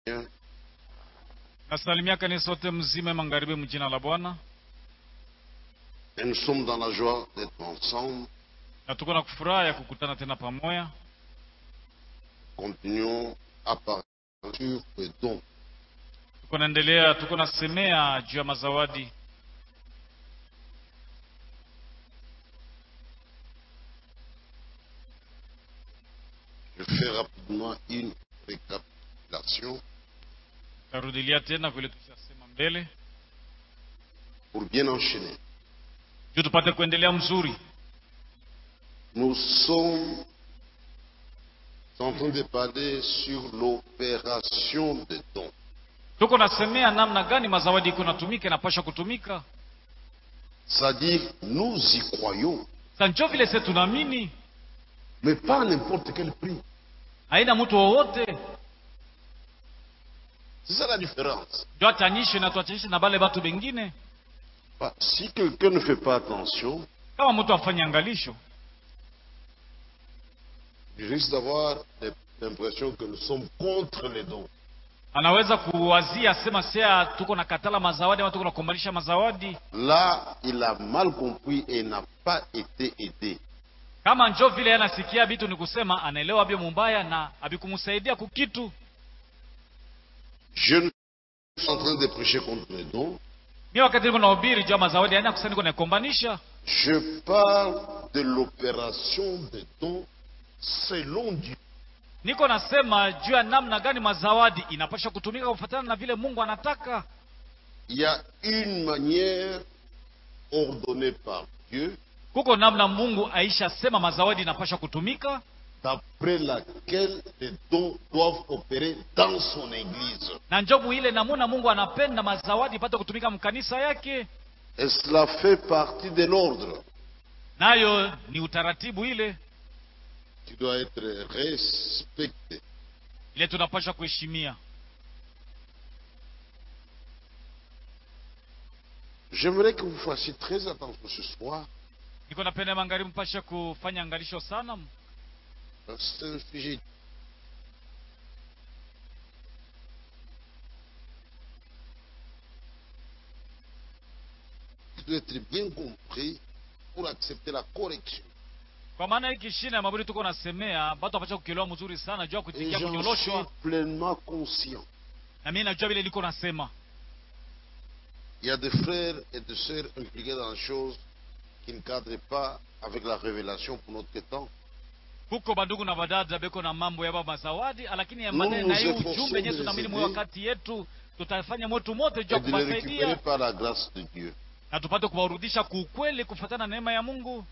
nasalimia kanisa sote mzima magharibi mjina la bwana Et nous sommes dans la joie d'être ensemble. na tuko na furaha ya kukutana tena pamoja Continuons à parler sur les dons. tuko naendelea tuko nasemea juu ya mazawadi Je fais rapidement une récapitulation tarudilia tena vile tushasema mbele pour bien enchaîner. juu tupate kuendelea mzuri Nous sommes en train de parler sur l'opération des dons. tuko nasemea namna gani mazawadi iko natumika inapasha kutumika C'est-à-dire, nous y croyons, sa njo vile se tunaamini mais pas à n'importe quel prix. haina mtu wowote C'est ça la différence. njo atanyishe na tuachanishe na bale batu bengine Bah, Si quelqu'un ne fait pas attention, kama mtu afanye angalisho il risque d'avoir l'impression que nous sommes contre les dons. anaweza kuwazia sema sea tuko na katala mazawadi ama tuko na kumbalisha mazawadi Là, il a mal compris et n'a pas été aidé. kama njo vile anasikia vitu ni kusema anaelewa byo mumbaya na abikumsaidia kukitu Je ne suis en train de prêcher contre les dons. mi wakati niko nahubiri juu ya mazawadi aina kusema niko naikombanisha Je parle de l'opération des dons selon Dieu. niko nasema juu ya namna gani mazawadi inapasha kutumika kufuatana na vile mungu anataka Il y a une manière ordonnée par Dieu kuko namna mungu aisha sema mazawadi inapasha kutumika d'après laquelle les dons doivent opérer dans son Église. na njobu ile namuna mungu anapenda mazawadi ipate kutumika mkanisa yake Et cela fait partie de l'ordre nayo ni utaratibu ile qui doit être respecté. ile tunapasha kuheshimia J'aimerais que vous fassiez très attention ce soir, niko napenda magharibi mpashe kufanya angalisho sana parce que c'est un sujet qui doit être bien compris pour accepter la correction. kwa maana hiki shina ya mabudi tuko nasemea batu apasha kukielewa mzuri sana juu ya Et kuitikia j'en suis kunyoloshwa pleinement conscient. na mimi najua vile liko nasema Il y a des frères et des sœurs impliqués dans les choses qui ne cadrent pas avec la révélation pour notre temps. huko bandugu na badada beko na mambo ya baba zawadi lakini ya Mungu maneno na hii zetu ujumbe yenyewe wasome tunaamini zile. mwe wakati yetu tutafanya mwetu mote juu Et ya de les récupérer kuwasaidia par la grâce de Dieu. na tupate kuwarudisha kuukweli kufuatana na neema ya mungu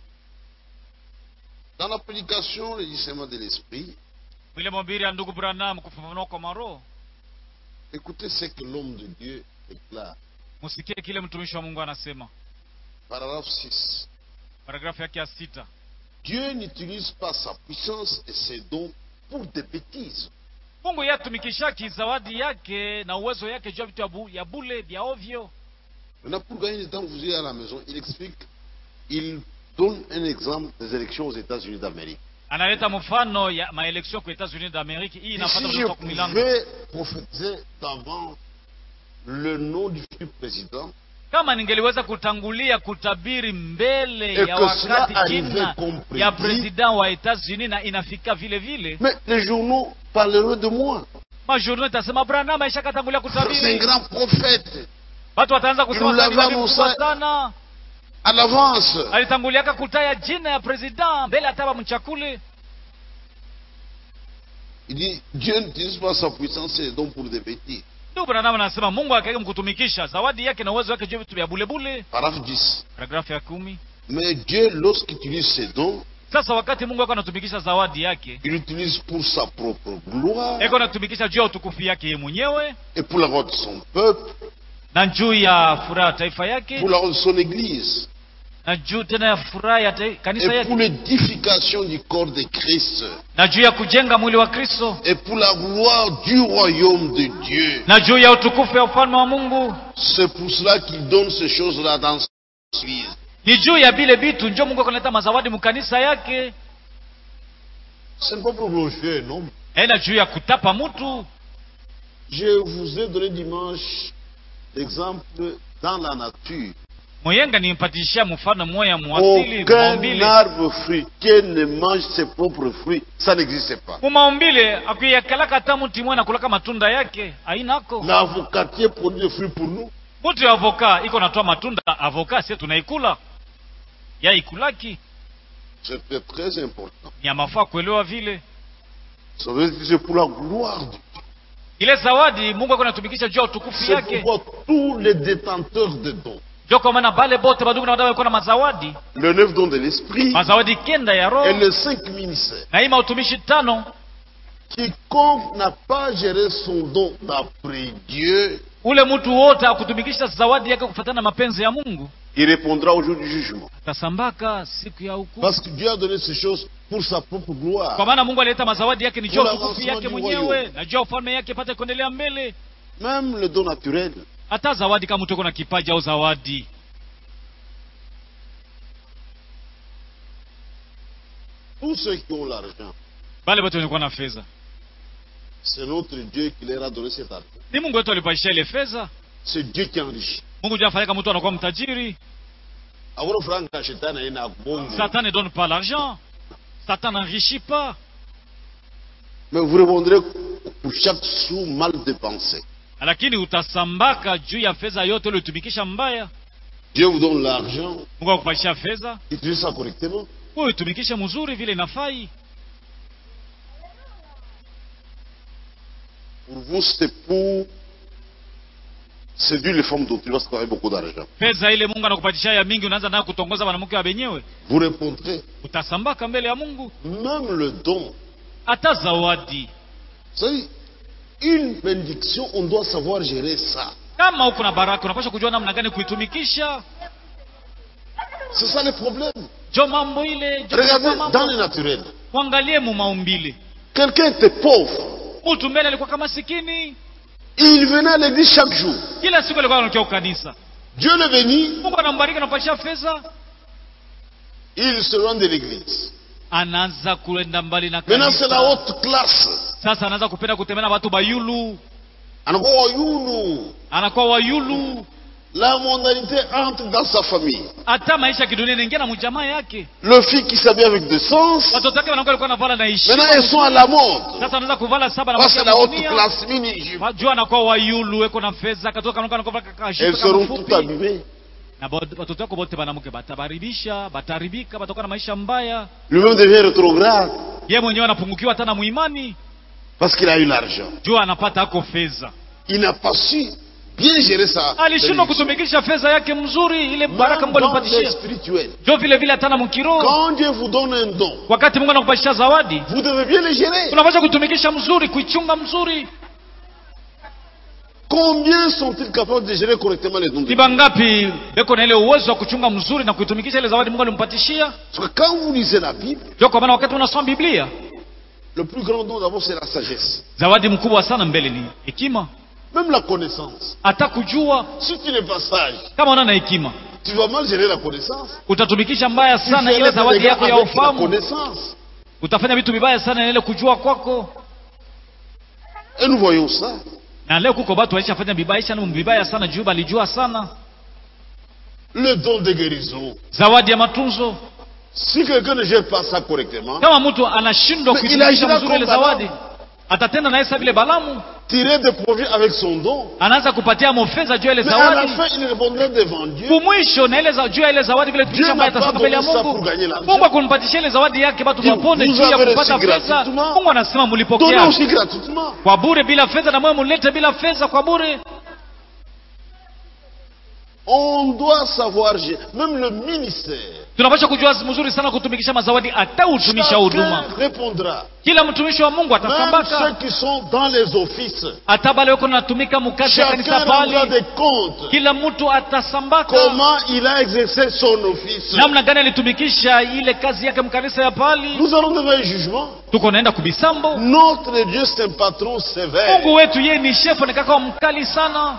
Dans la prédication, le discernement de l'esprit, vile mhubiri ya ndugu branham kufafanua kwa maroho écoutez ce que l'homme de Dieu déclare. musikie kile mtumishi wa mungu anasema Paragraphe 6. paragrafu yake ya sita Dieu n'utilise pas sa puissance et ses dons pour des bêtises. mungu yeye atumikishaki zawadi yake na uwezo yake juu ya vitu ya bu- ya bule vya ovyo Maintenant, pour gagner du temps, vous irez à la maison, il explique, il donne un exemple des élections aux États-Unis d'Amérique. analeta mfano ya maeleksio kwa Etats-Unis d'Amerique hii Et inafata si je kutoka milango pouvais prophétiser d'avant le nom du futur président, kama ningeliweza kutangulia kutabiri mbele Et ya que cela wakati arrivait jina comme prédit. ya president wa Etats-Unis na inafika vile vile mais les journaux parleront de moi. majournaux itasema Branham aisha katangulia C'est un kutabiri grand prophète. watu wataanza kusema Nous l'avons "Sabi mkubwa annoncé." sana À l'avance. alitanguliaka kutaya jina ya president mbele ataba mchakule Il dit, Dieu n'utilise pas sa puissance et les dons pour des bêtises. ndugu Branham anasema Mungu akaika mkutumikisha zawadi yake na uwezo wake juu ya vitu vya bulebule Paragraphe 10. paragrafu ya kumi Mais Dieu, lorsqu'il utilise ses dons, sasa wakati Mungu ako anatumikisha zawadi yake il l'utilise pour sa propre gloire eko anatumikisha juu ya utukufu yake yeye mwenyewe et pour la gloire de son peuple, na juu ya furaha ya taifa yake pour la gloire de son Église na juu tena ya furaha ya ta- kanisa et pour yake l'édification du corps de Christ na juu ya kujenga mwili wa Kristo et pour la gloire du royaume de Dieu. na juu ya utukufu ya ufalme wa Mungu. C'est pour cela qu'il donne ces choses-là dans son Église. Ni juu ya vile vitu njo Mungu akaleta mazawadi mkanisa yake, Ce n'est pas pour glorifier un homme, haina juu ya kutapa mtu, Je vous ai donné dimanche l'exemple dans la nature. moyenga nimpatishia mfano mmoja muasili Aucun maumbile arbre fruitier ne mange ses propres fruits. Ça n'existe pas. mumaumbile akuyakalaka hata mti mwe nakulaka matunda yake ainako L'avocatier produit des fruits pour nous. mti wa avoka iko natoa matunda avoka sie tunaikula yaikulaki C'était très important. ni ya mafaa kuelewa vile Ça veut dire que c'est pour la gloire de Dieu. ile zawadi mungu ako natumikisha juu ya utukufu C'est yake pourquoi tous les détenteurs de dons, ndio kwa maana bale bote badugu na wadada walikuwa na mazawadi le neuf don de l'esprit mazawadi kenda ya et roho les cinq ministères. na hii mautumishi tano Quiconque n'a pas géré son don d'après Dieu, ule mtu wote akutumikisha zawadi yake kufuatana na mapenzi ya mungu il répondra au jour du jugement. atasambaka siku ya hukumu Parce que Dieu a donné ces choses pour sa propre gloire. kwa maana mungu alileta mazawadi yake ni juu ya Pour utukufu l'avancement yake du mwenyewe royaume. na juu ya ufalme yake pate kuendelea mbele Même le don naturel. hata zawadi kama mtu uko na kipaji au zawadi Tous ceux qui ont l'argent, bale bote walikuwa na fedha c'est notre Dieu qui leur a donné cet argent. ni mungu wetu alipaisha ile fedha C'est Dieu qui enrichit. mungu juu afanyaka mtu anakuwa mtajiri Avoir franc à shetani haina bongo. satan ne donne pas l'argent satan n'enrichit pas Mais vous répondrez pour chaque sou mal dépensé. lakini utasambaka juu ya fedha yote uliotumikisha mbaya Dieu vous donne l'argent, mungu akupaisha fedha utilisez ça correctement. wewe utumikishe mzuri vile inafai Pour vous, c'est pour séduire les femmes d'autrui parce qu'on a beaucoup d'argent. fedha ile mungu anakupatisha ya mingi unaanza nayo kutongoza wanamke wa benyewe Vous répondrez, utasambaka mbele ya mungu même le don. hata zawadi Vous savez, une bénédiction, on doit savoir gérer ça. kama uko na baraka unapaswa kujua namna gani kuitumikisha C'est ça le problème. jo mambo ile jo Regardez mambo. dans le naturel. mwangalie mumaumbile Quelqu'un était pauvre. mtu mbele alikuwa kama sikini Il venait à l'église chaque jour. kila siku alikuwa anakia ukanisa Dieu le bénit, mungu anambariki anampatia fedha il se rend de l'église. anaanza kuenda mbali na Maintenant, c'est la kanisa haute classe. sasa anaanza kupenda kutembea na watu bayulu Anakuwa wayulu. anakuwa wayulu La mondanité entre dans sa famille. hata maisha ya kidunia inaingia na mjamaa yake Le fille qui s'habille avec des sens, watoto wake wanakuwa alikuwa navala na heshima maintenant elles sont à la mode. sasa anaanza kuvala saba na Parce que makia la haute dunia classe mini, wajua anakuwa wayulu eko na fedha katoka anakuwa anakuwa elles kashuka seront kama toutes fupi abîmées. na bod- watoto wako bote banamuke batabaribisha bataribika batakuwa na maisha mbaya Lui-même devient rétrograde ye mwenyewe anapungukiwa hata na muimani parce qu'il a eu l'argent. jua anapata ako fedha Il n'a pas su bien gérer ça. alishindwa kutumikisha fedha yake mzuri ile baraka mungu dans le alimpatishia spirituel. jo vile vile hata na mkiroho Quand Dieu vous donne un don, wakati mungu anakupatishia zawadi vous devez bien le gérer. unapaswa kutumikisha mzuri kuichunga mzuri Combien sont-ils capables de gérer correctement les dons de ni Dieu bangapi beko na ile uwezo wa kuchunga mzuri na kuitumikisha ile zawadi mungu alimpatishia Parce que quand vous lisez la Bible, jo kwa maana wakati unasoma biblia le plus grand don d'abord c'est la sagesse. zawadi mkubwa sana mbele ni hekima Même la connaissance. hata kujua Si tu n'es pas sage, kama una na hekima tu vas mal gérer la connaissance. utatumikisha mbaya Tu sana ile feras des zawadi dégâts yako ya avec la ufahamu connaissance. utafanya vitu vibaya sana na ile kujua kwako Et nous voyons ça. na leo kuko batu walishafanya vibaya sana vibaya sana juu balijua sana Le don de guérison. zawadi ya matunzo Si quelqu'un ne gère pas ça correctement, kama mtu anashindwa Mais kuitumikisha inaishia mzuri ile kwa zawadi Balamu. atatenda na Yesu vile Balamu tirer des profits avec son don, anaanza kupatia mofedha juu ya ile mais à la zawadi fin, il répondrait devant Dieu. kumwisho na ile za- juu ya ile zawadi vile Dieu tulisha mbaya n'a pas atasema mbele ya donné ça Mungu pour gagner l'argent. Mungu akumpatishia ile zawadi yake batu Vous- wapone vous juu ya avez kupata reçu fedha gratuitement. Mungu anasema Donnez mulipokea aussi gratuitement. kwa bure bila fedha na mwe mulete bila fedha kwa bure On doit savoir, gérer. même le ministère. tunapaswa kujua mzuri sana kutumikisha mazawadi hata utumisha huduma Chacun répondra. kila mtumishi wa Mungu Même ceux atasambaka qui sont dans les offices. hata bale wako natumika mukazi ya Chacun kanisa rendra pale des comptes. kila mtu atasambaka Comment il a exercé son office. namna gani alitumikisha ile kazi yake mkanisa ya pali Nous allons devant un jugement. tuko naenda kubisambo Notre Dieu, c'est un patron sévère. mungu wetu yeye ni shefu ni kaka mkali sana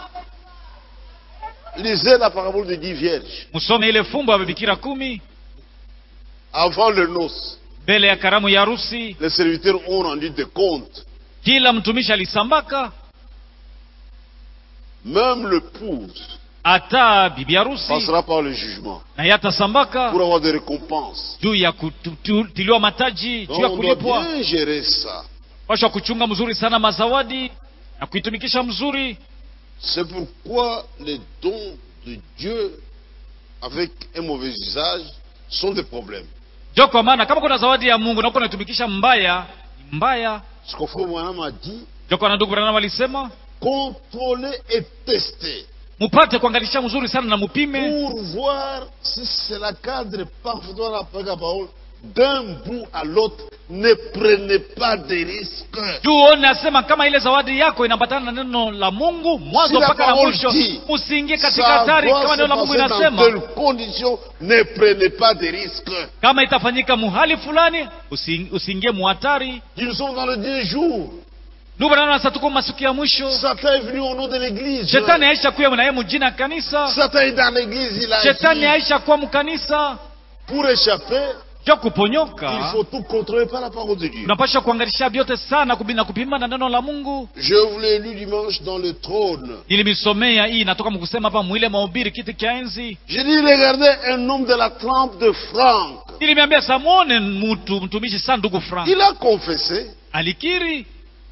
Lisez la parabole de dix vierges. msome ile fumbo ya bikira kumi Avant le noce, mbele ya karamu ya harusi les serviteurs ont rendu des comptes. kila mtumishi alisambaka même l'épouse hata bibi harusi passera par le jugement na yeye atasambaka pour avoir des récompenses. juu ya kutiliwa mataji Donc juu ya on doit kulipwa bien gérer ça. pasha kuchunga mzuri sana mazawadi na kuitumikisha mzuri C'est pourquoi les dons de Dieu avec un mauvais usage sont des problèmes. jo kwa maana kama kuna zawadi ya mungu na uko unaitumikisha mbaya ni mbaya Ce qu'on frère Mohamed m'a dit, jo kwa na ndugu branham alisema contrôler et tester mupate kuangalisha mzuri sana na mupime pour voir si cela cadre parfaitement avec la parole d'un bout à l'autre. Ne prenez pas de risques. juu uone asema kama ile zawadi yako inambatana na neno la mungu mwanzo Si la mpaka na parole mwisho dit, usiingie katika Ça hatari doit kama se neno la mungu passer dans inasema telles conditions. Ne prenez pas de risques. kama itafanyika muhali fulani usi- usiingie muhatari Nous sommes dans le dernier jour. ndugu branham sasa tuko masiku ya mwisho Satan est venu au nom de l'église. shetani aisha kuya na yeye mujina ya kanisa Satan est dans l'église. Il a shetani dit, aisha kuwa mkanisa pour échapper, jo il kuponyoka faut tout contrôler par la parole de Dieu. unapasha kuangalisha vyote sana kubi- na kupima na neno la mungu Je vous l'ai lu dimanche dans le trône. nilimisomea hii natoka mkusema hapa mwile mahubiri kiti cha enzi J'ai dit, regardez un homme de la trempe de Franck. nilimeambia samwone mtu mtumishi sana ndugu frank Il a confessé. alikiri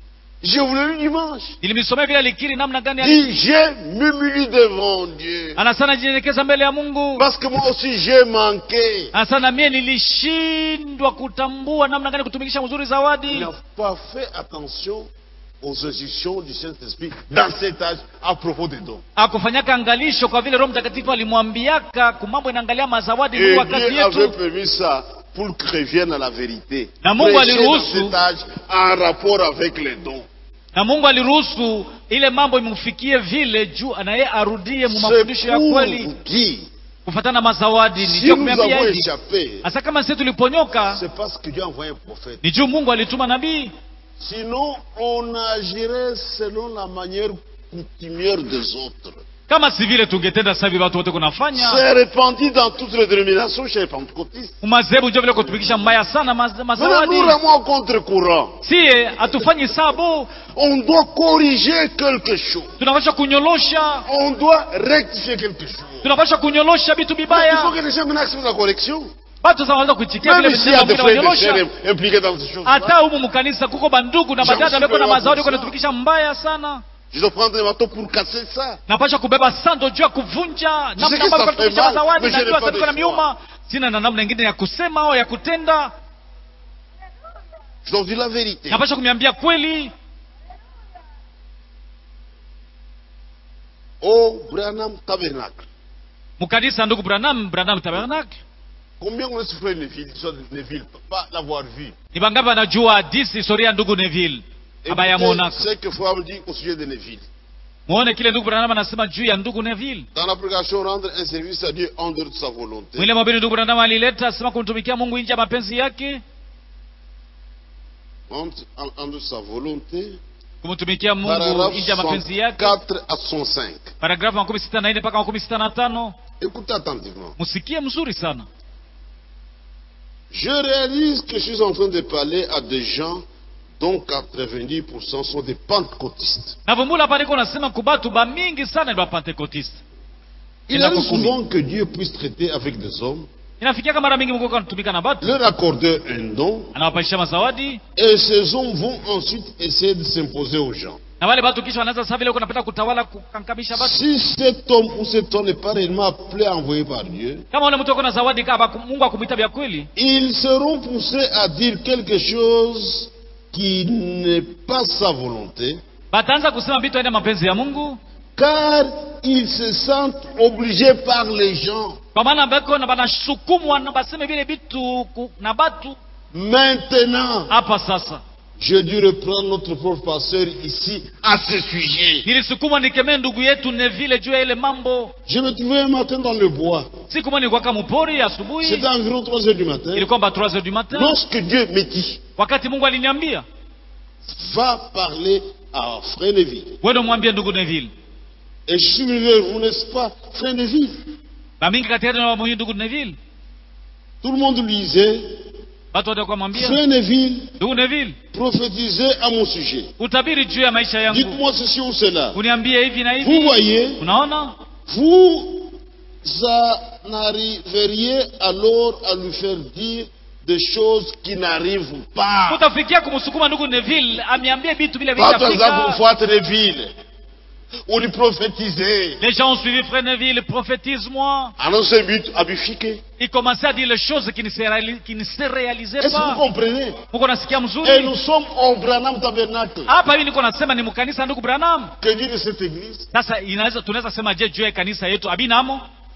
Je vous l'ai lu dimanche. nilimisomea vile alikiri namna gani Il ali- dit, j'ai m'humilié devant Dieu. anasana jinyenyekeza mbele ya mungu Parce que moi aussi j'ai manqué. anasana mie nilishindwa kutambua namna gani kutumikisha mzuri Il zawadi n'a pas fait attention aux instructions du Saint-Esprit dans cet âge à propos des dons. akufanyaka angalisho kwa vile roho mtakatifu alimwambiaka kumambo inaangalia mazawadi Et mungu wakati Dieu avait yetu permis ça pour qu'il revienne à la vérité. Na Mungu Prêcher dans aliruhusu. cet âge en rapport avec les dons. na mungu aliruhusu ile mambo imfikie vile juu naye arudie mu C'est mafundisho ya pour kweli vous dire, kufatana mazawadi si nijua nous kumeambia avons hivi échappé, hasa kama sisi tuliponyoka c'est parce que Dieu a envoyé un prophète. ni juu mungu alituma nabii Sinon, on agirait selon la manière coutumière des autres. kama si vile tungetenda sasa hivi watu wote kunafanya C'est répandu dans toutes les dénominations chez les pentecôtistes. umazebu njo vile kutumikisha mbaya sana maz- Maintenant, mazawadi nous remons au contre-courant. sie hatufanyi sabu On doit corriger quelque chose. tunapasha kunyolosha On doit rectifier quelque chose. tunapasha kunyolosha vitu Mais il faut vibaya que les gens maintenant acceptent la correction. watu sasa wanaweza kuitikia vile Même s'il y a des vitendo vile frères et des wanyolosha sœurs impliqués dans ces choses. hata humu mkanisa kuko bandugu na Jean badada weko na Super mazawadi weko Wapisa. natumikisha mbaya sana Je dois prendre un marteau pour casser ça. napasha kubeba sando juu ya kuvunja namna que ambavyo ça fait kutumikisha mal, mazawadi mais je n'ai najua pas sasa niko na de choix. miuma sina na namna ingine ya kusema au ya kutenda Je dois dire la vérité. napasha kumiambia kweli Au Branham Tabernacle. mkanisa ndugu branham branham tabernacle Combien on est frère Neville, l'histoire de Neville, pas l'avoir vu. ni bangapi wanajua hadisi historia ya ndugu neville abaya Écoutez mwonaka ce que Frère dit au sujet de Neville. muone kile ndugu branham anasema juu ya ndugu neville Dans la prédication, rendre un service à Dieu en dehors de sa volonté. mwile mabili ndugu branham alileta asema kumtumikia mungu nje ya mapenzi yake En, en- en dehors de sa volonté. kumtumikia mungu Paragraphe nje ya mapenzi yake 4 à 105. paragrafu makumi sita na nne mpaka makumi sita na tano Écoutez attentivement. msikie mzuri sana Je réalise que je suis en train de parler à des gens dont 90% sont des pentecôtistes. navumbula hapa niko nasema kubatu bamingi sana ni bapentekotiste Il Ina arrive kukumi. souvent que Dieu puisse traiter avec des hommes, inafikiaka mara mingi mungu anatumika na batu leur accorder un don, anawapaisha mazawadi et ces hommes vont ensuite essayer de s'imposer aux gens. na wale batu kisha wanaanza sasa vile uko napenda kutawala kukankamisha batu Si cet homme ou cet homme n'est pas réellement appelé, envoyé par Dieu, kama ule mtu ako na zawadi kama mungu akumwita vya kweli ils seront poussés à dire quelque chose qui n'est pas sa volonté, bataanza kusema vitu aende mapenzi ya mungu car ils se sentent obligés par les gens. kwa maana beko na banasukumwa na baseme vile vitu ku- na batu Maintenant, hapa sasa j'ai dû reprendre notre pauvre pasteur ici à ce sujet. nilisukumwa nikemee ndugu yetu nevile juu ya ile mambo Je me trouvais un matin dans le bois. siku moja nilikuwaka mpori asubuhi C'était environ 3 heures du matin. ilikuwa ba 3 heures du matin Lorsque Dieu me dit, wakati mungu aliniambia va parler à Frère Neville. wende mwambie ndugu neville Et je suis venu vers vous, n'est-ce pas, Frère Neville bamingi kati yetu na wamuhi ndugu neville Tout le monde lisait watu wote wakamwambia Frère Neville, ndugu neville prophétisez à mon sujet. utabiri juu ya maisha yangu Dites-moi ceci ou cela. uniambie hivi na Vous hivi voyez, unaona vous en arriveriez alors à lui faire dire des choses qui n'arrivent pas. utafikia kumsukuma ndugu neville amiambie vitu vile Pas par exemple vitafika kufuata Neville. uliprophétisé. les gens ont suivi frère neville prophétise-moi Annoncez but abifike. il commençait à dire les choses qui ne se, réali- qui ne se réalisaient Est-ce que vous pas comprenez muko nasikia Et mzuri nous sommes au Branham Tabernacle. hapa hivi niko nasema ni mkanisa ndugu branham Que dire de cette église sasa inaweza tunaweza sema je juu ya kanisa yetu abinamo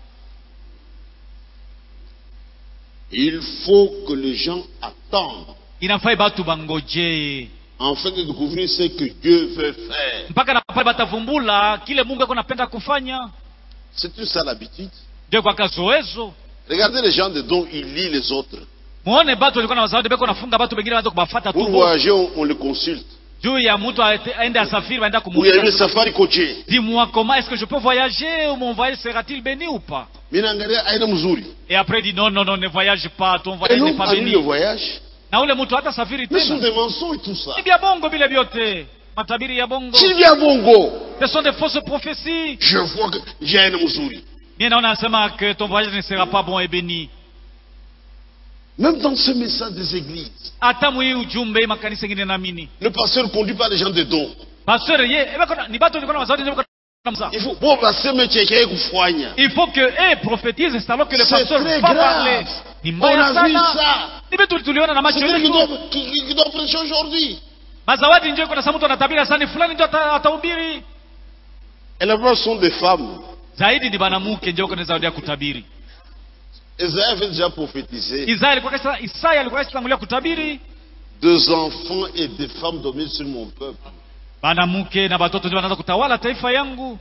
Il faut que les gens attendent inafai batu bangojee afin de découvrir ce que Dieu veut faire. mpaka na pale batavumbula kile mungu ako napenda kufanya C'est tout ça l'habitude. ndio kwa kazoezo Regardez les gens de dont ils lisent les autres. muone batu walikuwa na wazawadi beko nafunga batu bengine waanza kubafata Pour tu voyager, on, on les consulte. juu ya mtu aete- aende asafiri waenda Vous avez le kumuuliza safari coaché. dis-moi comment est-ce que je peux voyager ou mon voyage sera-t-il béni ou pas Minaangalia aina mzuri. et après il dit non non non ne voyage pas ton Et voyage n'est nous, pas annule le béni voyage. na ule mtu hata safiri Mais ce sont tena des mensonges tout ça. ni vya bongo vile vyote matabiri ya bongo Sylvia Bongo, ce sont des fausses prophéties je vois que j'ai aina mzuri. mie naona anasema que ton voyage ne sera pas bon et béni Même dans ce message des églises, hata mwii ujumbe hii makanisa ingine naamini le pasteur conduit par les gens de dons. pasteur ye ebe kona- ni batu walikuwa na mazawadi ndio kama Il faut, bon, baseme cheke kufanya. il faut que eh prophétise c'est alors que le C'est pasteur très va grave. parler ni On mbaya a vu sana ça. ni vitu tuliona na macho C'est lui qui yetu doit, qui, qui- qui doit prêcher aujourd'hui. mazawadi ndio kuna mtu anatabiri sani fulani ndio ata- atahubiri Et la plupart sont des femmes. zaidi ni banamuke ndio kuna zawadi ya kutabiri Esaïe avait déjà prophétisé. Isaya alikuwa kasha Isaya alikuwa kashatangulia kutabiri Deux enfants et des femmes dominent sur mon peuple. banamuke na batoto ndio wanaanza kutawala taifa yangu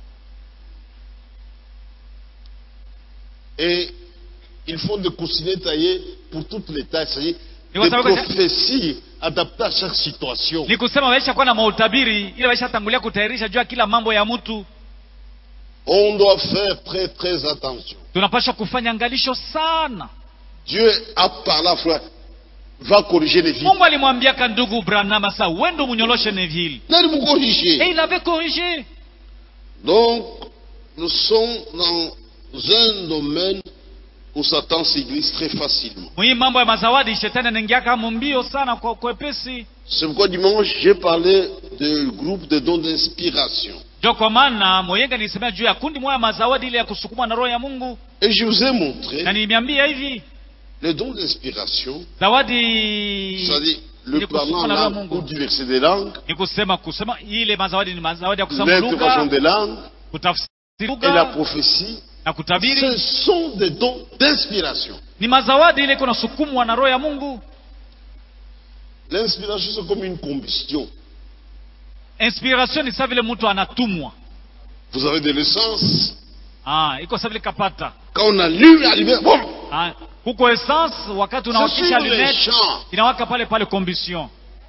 Et ils font des coussinets taillés pour toutes les tailles. C'est-à-dire Et des vous savez que- prophéties adaptées à chaque situation. ni kusema waisha kuwa na mautabiri ile waisha tangulia kutayarisha juu ya kila mambo ya mtu On doit faire très très attention. tunapaswa kufanya angalisho sana Dieu a parlé à Frère, va corriger les vies. mungu alimwambiaka ndugu branama sa wendo munyoloshe neville N'allez vous et corriger. il avait corrigé Donc, nous sommes dans un domaine où Satan s'église très facilement. mwii mambo ya mazawadi shetani anaingiaka mbio sana kwa kwepesi C'est pourquoi dimanche, j'ai parlé du groupe de dons d'inspiration. ndio kwa maana moyenga nilisemea juu ya kundi moja ya mazawadi ile ya kusukumwa na roho ya mungu Et je vous ai montré na niliambia hivi les dons d'inspiration, zawadi c'est-à-dire ni le parlant kusukuma en na roho ya langue ou mungu diverser des langues, ni kusema kusema ile mazawadi ni mazawadi ya kusema l'interprétation lugha des langues kutafsiri et la lugha prophétie. na kutabiri Ce sont des dons d'inspiration. ni mazawadi ile iko nasukumwa na roho ya mungu L'inspiration, c'est comme une combustion. inspiration ni saa vile mtu anatumwa Vous avez de l'essence. ah, iko saa vile kapata Quand on allume la lumière, bon, ah, huko essence wakati c'est unawakisha sur les lunette champs. inawaka pale pale combustion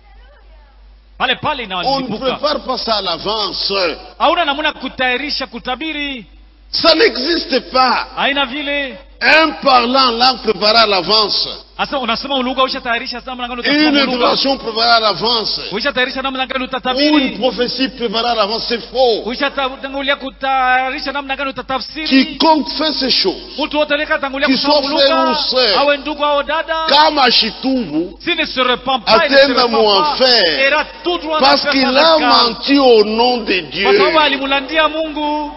pale pale On ne inalipuka prépare pas ça à l'avance. hauna namuna kutayarisha kutabiri Ça n'existe pas. haina vile Un parlant en langue préparé à l'avance. hasa unasema lugha uishatayarisha namna gani Une utasema lugha intervention préparée à l'avance. uishatayarisha namna gani Ou une utatabiri prophétie préparée à l'avance, c'est faux. uishatangulia kutayarisha namna gani utatafsiri Quiconque fait ces choses, mtu wote aliyekatangulia Qu'il kusoma soit frère lugha ou sœur. awe ndugu au dada kama Shitumbu, s'il ne se repent pas il ne se Atteindre repent mon pas enfer. ira tout droit parce dans qu'il le a faire son menti au nom de escale. kwa sababu Dieu. alimulandia mungu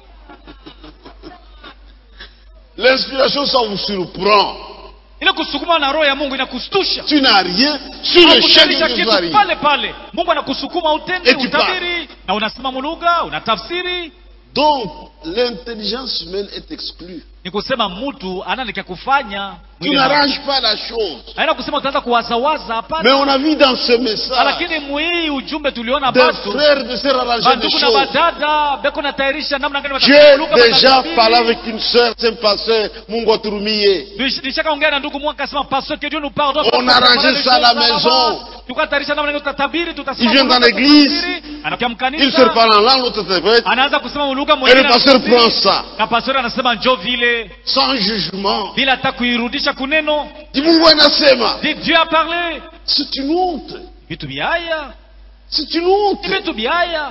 L'inspiration, ça vous surprend. ile kusukuma na roho ya mungu inakustusha Tu n'as rien sur le champ Hakutayarisha de kitu Jésus. pale pale mungu anakusukuma utende Et tu utabiri na unasimama lugha unatafsiri Donc, l'intelligence humaine est exclue. ni kusema mtu ananikia kufanya Tu mwili na- n'arranges pas la chose. haina kusema utaanza kuwazawaza Mais hapana on a vu dans ce message lakini mwii ujumbe tuliona des batu frères de se arranger des bandugu na choses. badada beko natayarisha namna gani J'ai watafanya lugha, déjà watasafiri. parlé avec une sœur, c'est un pasteur, Mungu aturumiye. Nish- nishakaongea na ndugu mmoja akasema pastor que Dieu nous pardonne On a arrangé ça à la maison. tukatayarisha namna gani tutatabiri Il tutasimama vient dans lugha, l'église. tutatafsiri. anakuja Il se mkanisa parle en langue, l'autre interprète. anaanza kusema lugha Et mwingine le pasteur anatafsiri. prend ça. na pastor anasema njo vile yote sans jugement. bila hata kuirudisha kuneno Di Mungu anasema, Di- dieu a parlé c'est une honte. vitu byaya C'est une honte. ni vitu byaya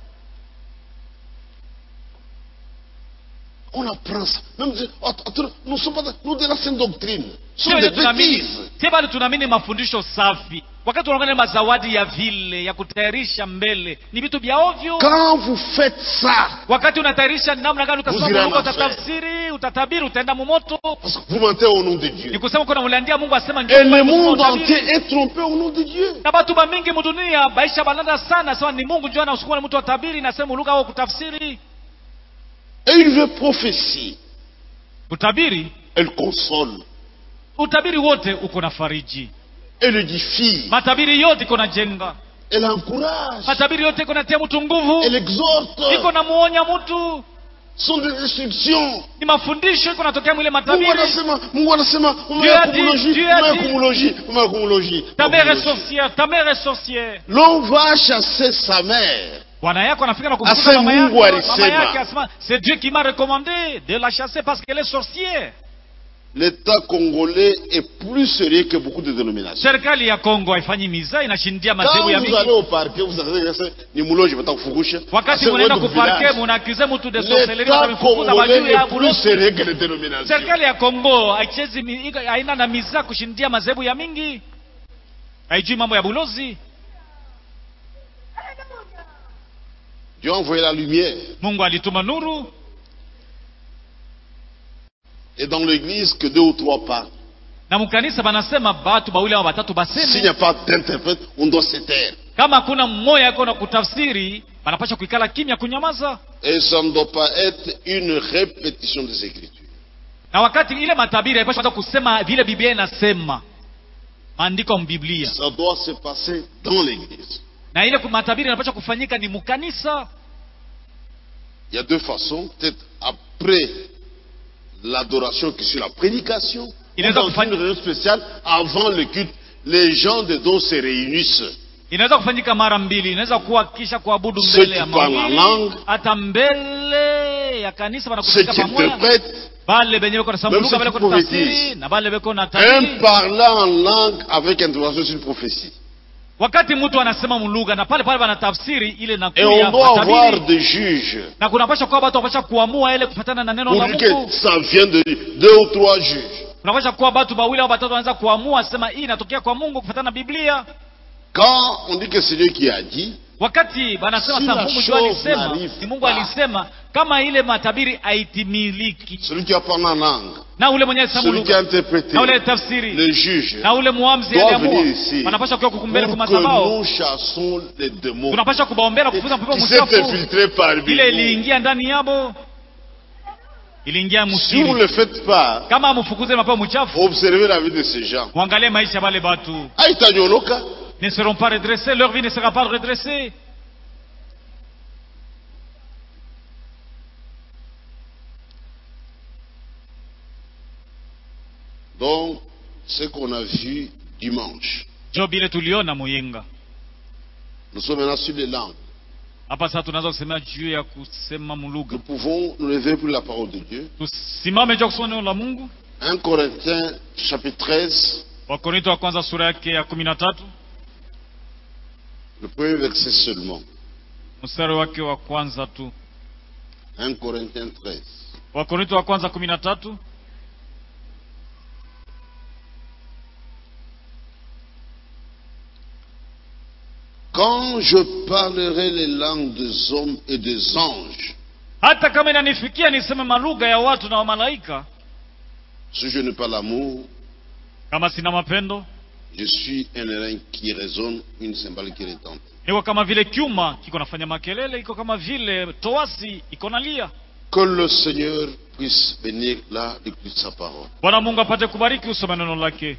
On apprend ça. Même, si- att- att- nous sommes pas, nous de la sainte doctrine. Ce sont Sio des ile tunaamini bêtises. sie bado tunaamini mafundisho safi wakati unaangalia mazawadi ya vile ya kutayarisha mbele ni vitu vya ovyo Quand vous faites ça, wakati unatayarisha namna gani Vous utasoma irez en Mungu enfer. utatafsiri utatabiri utaenda mumoto parce que vous mentez au nom de ni Dieu. kusema kuna uliandia Mungu asema njoo Et le kwetu, kusema monde utabiri. entier est trompé au nom de Dieu. na batu bamingi mudunia baisha balanda sana sawa ni Mungu njoo anasukuma mtu atabiri nasema lugha au kutafsiri Et une vraie prophétie, utabiri elle console, utabiri wote uko na fariji elle édifie, matabiri yote iko na jenga elle encourage, matabiri yote iko natia mtu nguvu elle exhorte. iko na muonya mtu Ce sont des instructions. ni mafundisho iko natokea mwile Mungu matabiri anasema, Mungu anasema, Dieu a umeakumologie, dit, Dieu a dit. umeakumologie, umeakumologie. ta mère est sorcière ta mère est sorcière L'on va chasser sa mère. bwana yako anafika na Ase kumfukuza mama Mungu yako alisema. mama yake asema c'est Dieu qui m'a recommandé de la chasser parce qu'elle est sorcière L'État congolais est plus sérieux que beaucoup de dénominations. serikali ya Kongo haifanyi miza inashindia Quand madhehebu ya vous mingi allez au parquet, vous savez que ni muloji watakufukusha. wakati Ase munaenda wetu kuparke village. munakize mtu de sorcellerie L'État watamfukuza congolais majuu ya est plus bulosi sérieux que les dénominations. serikali ya Kongo haichezi mi- iko- haina na miza kushindia madhehebu ya mingi haijui mambo ya bulozi Dieu a envoyé la lumière. Mungu alituma nuru Et dans l'église, que deux ou trois parlent. na mkanisa banasema batu bawili au batatu S'il n'y baseme a pas d'interprète, on doit se taire. kama hakuna mmoja yako na kutafsiri banapasha kuikala kimya kunyamaza Et ça ne doit pas être une répétition des Écritures. na wakati ile matabiri haipasha hata kusema vile biblia inasema maandiko mbiblia Ça doit se passer dans l'église. na ile matabiri inapasha kufanyika ni mukanisa Il y a deux façons. Peut-être après l'adoration qui suit la prédication, Il ou est dans donc fan- une réunion spéciale, avant le culte, les gens de dons se réunissent. inaweza kufanyika mara mbili inaweza kuwa kisha kuabudu Ceux mbele qui ya parlent mawili en langue. hata mbele ya kanisa Ceux wanakusanyika qui pamoja interprètent, bale benye beko nasema Même lugha ceux bale qui beko tafsiri prophétisent. na bale beko na un tabiri parlant en langue avec intervention sur une prophétie. wakati mtu anasema mulugha na pale pale banatafsiri ile Et nakuya on doit avoir matabiri des juges. na kunapasha kuwa watu wapasha kuamua ile kufatana na neno Pour la dire que Mungu ça vient de deux ou trois juges. kunapasha kuwa watu wawili au watatu wanaweza kuamua sema hii inatokea kwa Mungu kufatana na Biblia Quand on dit que c'est Dieu qui a dit, wakati banasema Si sasa la Mungu ndio chose alisema n'arrive ni Mungu pas. alisema kama ile matabiri haitimiliki celui qui a parlé en langue, na ule mwenye alisema celui qui a lugha interprété, na ule tafsiri le juge, na ule muamzi doit aliamua venir ici wanapasha kuwa kukumbele pour kwa que madhabahu nous chassons les démons tunapasha kubaombea na kufuza pepo qui s'est mchafu infiltré parmi ile nous. iliingia ndani yabo iliingia Si vous musiri ne le faites pas, kama amfukuze mapepo mchafu observez la vie de ces gens. muangalie maisha ya bale batu Aïtanyoloka, ne seront pas redressés leur vie ne sera pas redressée Donc, ce qu'on a vu dimanche, job ile tuliona muyinga nous sommes maintenant sur les langues. hapa sasa tunaweza kusemea juu ya kusema mulugha Nous pouvons nous lever pour la parole de Dieu. tusimame juu ya kusoma neno la mungu 1 Corinthiens chapitre 13, wakorinto wa kwanza sura yake ya kumi na tatu le premier verset seulement. mstari wake wa kwanza tu 1 Corinthiens 13. wakorinto wa kwanza kumi na tatu Quand je parlerai les langues des hommes et des anges, hata kama inanifikia niseme malugha ya watu na wamalaika si je n'ai pas l'amour, kama sina mapendo je suis un airain qui résonne, une cymbale qui retente. niko kama vile kyuma kiko nafanya makelele iko kama vile toasi iko nalia Que le Seigneur puisse bénir la lecture de sa parole. bwana mungu apate kubariki usome neno lake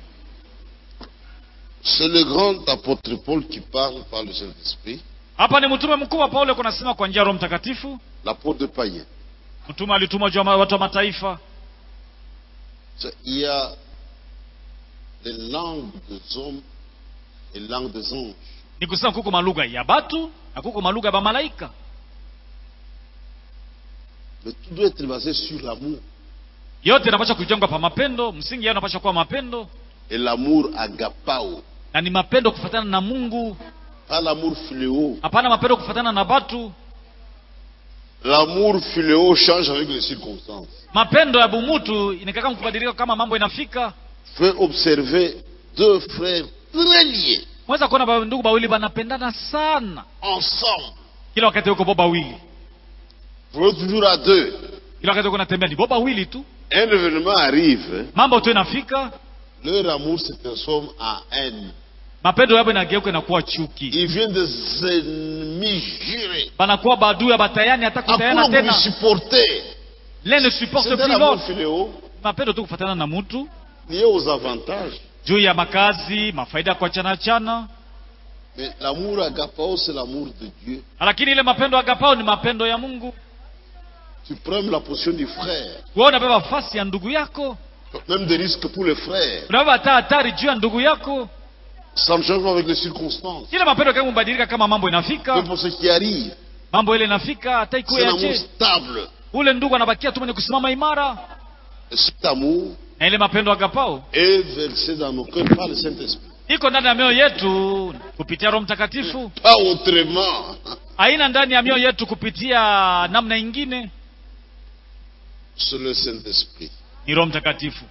C'est le grand apôtre Paul qui parle par le Saint-Esprit, hapa ni mtume mkuu wa paulo kunasema kwa njia ya roho mtakatifu l'apôtre païen. mtume alitumwa juu ya ma- watu wa mataifa C'est- Il y a les langues des hommes et les langues des anges. ni kusema kuko malugha ya batu na kuko malugha ya bamalaika Mais tout doit être basé sur l'amour. yote inapaswa kujengwa pa mapendo msingi yao inapaswa kuwa mapendo Et l'amour agapao, na ni mapendo kufatana na mungu pas l'amour fléau. hapana mapendo kufatana na batu L'amour fléau change avec les circonstances. mapendo ya bumutu inakaka kubadilika kama mambo inafika Fais observer deux frères très liés, mweza kuona ba- ndugu bawili banapendana sana ensemble. kila wakati uko bo bawili Vous êtes toujours à deux. kila wakati uko natembea ni bo bawili tu Un événement arrive, hein, mambo tu inafika leur amour se transforme en haine. mapendo yabo inageuka inakuwa chuki Ils viennent des ennemis jurés. banakuwa badui ya batayani hata kutayana Hakuna tena supporter. l'un ne supporte C'est plus un amour l'autre fléau mapendo tu kufatana na mtu lié aux avantages. juu ya makazi mafaida ya kuachana chana Mais l'amour agapao, c'est l'amour de Dieu. lakini ile mapendo agapao ni mapendo ya mungu Tu prends la position du frère. wewe unabeba fasi ya ndugu yako Même des risques pour les frères. unabeba hata hatari juu ya ndugu yako Ça ne change pas avec les circonstances. ile mapendo kama mbadilika kama mambo Mais inafika pour ce qui arrive, mambo ile inafika hata c'est ikuwe un amour yaje stable. ule ndugu anabakia tu mwenye kusimama imara Et cet amour na ile mapendo agapao est versé dans nos cœurs par le Saint-Esprit. iko ndani ya mioyo yetu kupitia roho mtakatifu Pas autrement. haina ndani ya mioyo yetu kupitia namna ingine C'est le Saint-Esprit. ni roho mtakatifu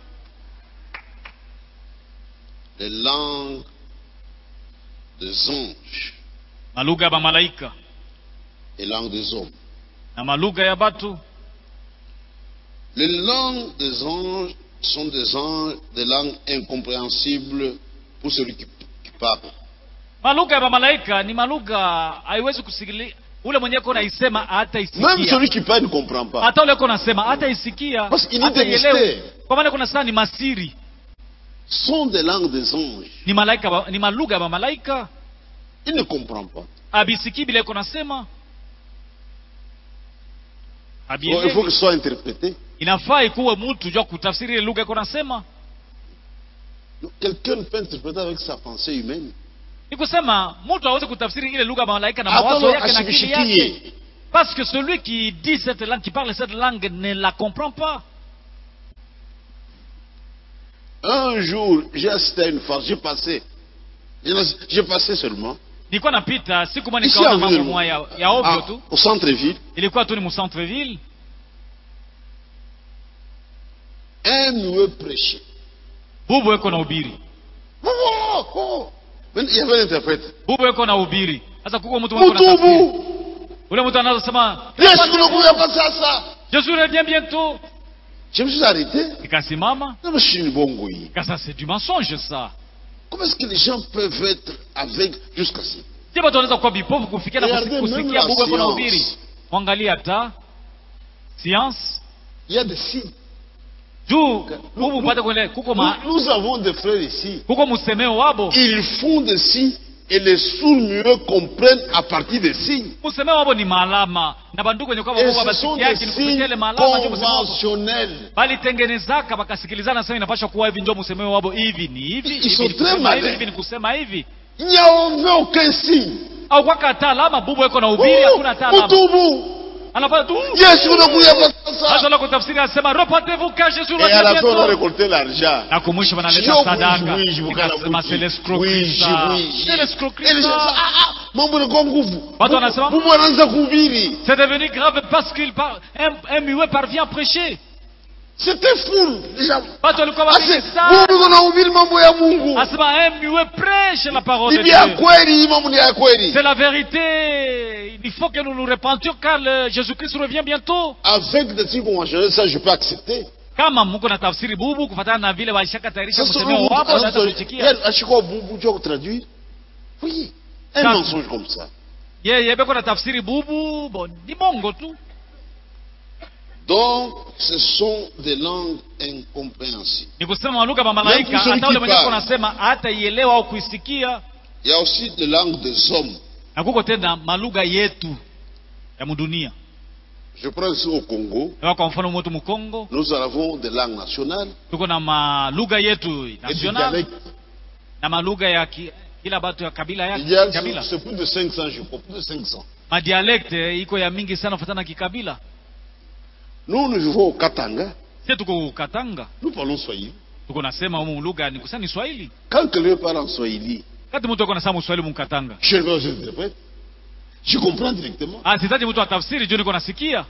Les langues des anges malugha ya bamalaika et langues des hommes. na malugha ya batu Les langues des anges sont des anges, des langues incompréhensibles pour celui qui, qui parle. malugha ya bamalaika ni malugha haiwezi kusikili ule mwenyewe ko naisema hata Même isikia celui qui parle ne comprend pas. hata ule ko nasema hata isikia Parce qu'il y a hata des ielewe mystères. kwa maana kuna saa ni masiri sont des langues des anges. ni malaika ba- ni malugha ya bamalaika Il ne comprend pas. abisikii bila iko nasema Bon, il faut Habielewi. que ce soit interprété. inafaa ikuwe mtu jua kutafsiri ile lugha iko nasema Quelqu'un ne peut interpréter avec sa pensée humaine. ni kusema mtu aweze kutafsiri ile lugha ya malaika na mawazo Attends, yake na akili yake asibishikie. parce que celui qui dit cette langue qui parle cette langue ne la comprend pas Un jour, j'ai assisté à une farce, j'ai passé. J'ai- J'ai passé seulement. nilikuwa napita siku moja Ici nikaona en mambo ville, moja ya, ya ovyo ah, tu au centre-ville, ilikuwa tu ni mucentre ville un nouveau prêché. bubu eko na ubiri Oh, oh, oh. Mais il y avait un interprète. bubu eko na ubiri sasa kuko mtu mwenye kuna tafsiri Mutubu! ule mtu anazosema Yesu unakuya pas ça, ça. Jésus revient bientôt Je me suis arrêté. nikasimama Non, mais je suis une bonne gouille. kasa c'est du mensonge ça Comment est-ce que les gens peuvent être aveugles jusqu'à ça je watu wanaweza kuwa vipofu kufikia na Regardez kusi- même kusikia la bubu eko na science. ubiri mwangalie hata science Il y a des signes. juu bubu upate kuele kuko ma, Nous, nous avons des frères ici. kuko musemeo wabo Ils font des signes et les sourds-muets comprennent à partir des signes. musemeo wabo ni maalama na bandugu wenye kwa Et Mungu ce sont des basikiaki ni kupitia ile signes maalama ndio musemeo wabo conventionnels. balitengenezaka bakasikilizana sema inapasha kuwa hivi ndio musemeo wabo hivi ni hivi Ils hivi sont ni très kusema hivi malins. hivi ni kusema hivi Il n'y a aucun signe. au kwaka hata alama bubu eko na ubiri hakuna hata alama Mutubu! anapata tu Yesu unakuya pas ça. hata la kutafsiri anasema repentez-vous car Jésus Et à la revient fin, on va bientôt récolter l'argent. na kumwisho wanaleta Sio sadaka kuishi, kuishi, kukala nikasema kuti. c'est l'escroquerie Kuishi, ça kuishi. c'est l'escroquerie Et les gens ça disent, ah, ah, mambo yanakuwa nguvu. Watu wanasema- Mungu anaanza kuhubiri. c'est devenu grave parce qu'il par... un, un muet parvient à prêcher C'était fou. Déjà. watu walikuwa Ase, wengi sana Mungu anahubiri mambo ya Mungu. asema un muet prêche la parole de Ni ya Dieu kweli, hii mambo ni ya kweli. c'est la vérité il faut que nous nous repentions car le Jésus-Christ revient bientôt Avec des trucs conventionnels, ça je peux accepter. kama mko na tafsiri bubu kufatana na vile walishakatayarisha Ça, c'est msemeo un- wapo un- naweza un- kuitikia ashikwa bubu tu ya kutraduire. Oui. Un Ça- mensonge comme ça. yeye beko na tafsiri bubu bon ni bongo tu Donc, ce sont des langues incompréhensibles. ni kusema malugha ya malaika Même celui hata ule qui mwenyewe parle. anasema hata ielewa au kuisikia Il y a aussi des langues des hommes. na kuko tena malugha yetu ya mudunia Je prends ici au Congo. Kama kwa mfano mwetu mkongo Nous avons des langues nationales tuko na malugha yetu et des national dialectes. na malugha ya ki, kila batu ya kabila Il y a yake kabila c'est plus de 500, je crois, plus de 500. madialekte iko ya mingi sana kufatana na kikabila Nous, nous vivons au Katanga. sie tuko katanga Nous parlons Swahili. tuko nasema humu lugha ni kusema ni swahili Quand quelqu'un parle en Swahili, kati mtu ako nasema muswahili mukatanga je ne vais pas interprète. Je comprends directement. ah sitaji mtu atafsiri juu niko nasikia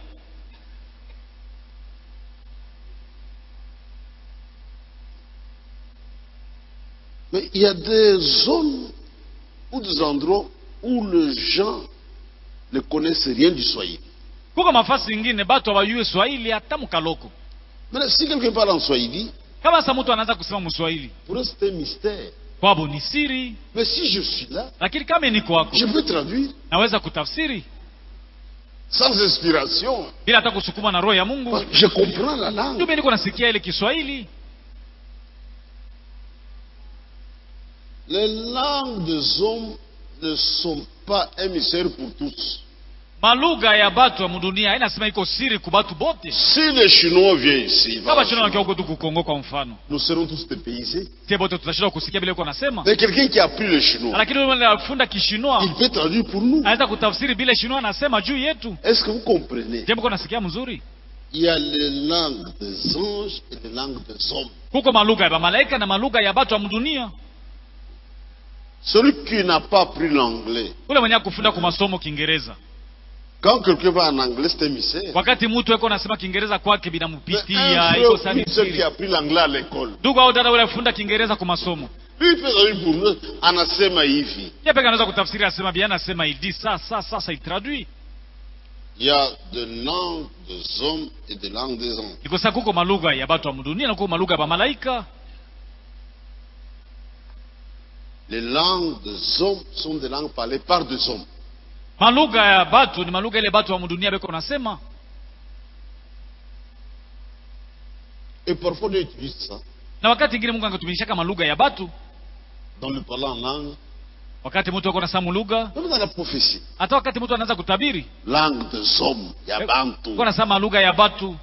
Mais il y a des zones ou des endroits où les gens ne connaissent rien du Swahili. kuko mafasi ingine batu hawajue swahili hata mukaloko Maintenant, si quelqu'un parle en Swahili, kama sasa mtu anaanza kusema muswahili pour eux c'est un mystère. kwabo ni siri Mais si je suis là, lakini kama niko wako je peux traduire naweza kutafsiri sans inspiration. bila hata kusukuma na roho ya mungu Parce que Je comprends la ndio langue. mimi niko nasikia ile kiswahili Les langues des hommes ne sont pas un mystère pour tous. malugha ya batu ya mudunia haina sema iko siri ku batu bote Si les Chinois viennent ici, kama voilà, chino nakia huko tu kukongo kwa mfano nous serons tous dépaysés. sie bote tutashindwa kusikia vile uko nasema Mais quelqu'un qui a appris le chinois, lakini yule anafunda kishinwa il peut traduire pour nous. anaweza kutafsiri vile shinwa anasema juu yetu Est-ce que vous comprenez je mko nasikia mzuri Il y a les langues des anges et les langues des hommes. kuko malugha ya bamalaika na malugha ya batu ya mdunia Celui qui n'a pas appris l'anglais, ule mwenye kufunda kwa masomo kiingereza quand quelqu'un va en anglais, c'est un mystère. wakati mtu eko nasema kiingereza kwake Mais un binamupitia iko frère, sani une sœur qui siri a appris l'anglais à l'école, ndugu au dada ule afunda kiingereza kwa masomo lui il peut traduire pour nous, anasema hivi. ye peke anaweza kutafsiri asema bien anasema idi sa sa sa sa itraduit Il y a des langues des hommes et des langues des anges. iko sa kuko malugha ya batu ya mdunia na kuko malugha ya bamalaika Les langues des hommes sont des langues parlées par des hommes. malugha ya batu ni malugha ile batu wa mdunia beko nasema Et parfois on utilise ça na wakati ingine mungu angetumikishaka malugha ya batu dans le parlant en langue, wakati mtu ako nasema lugha même dans la prophétie. hata wakati mtu anaanza kutabiri Langue des hommes, il y a Bantu. ko nasema lugha ya batu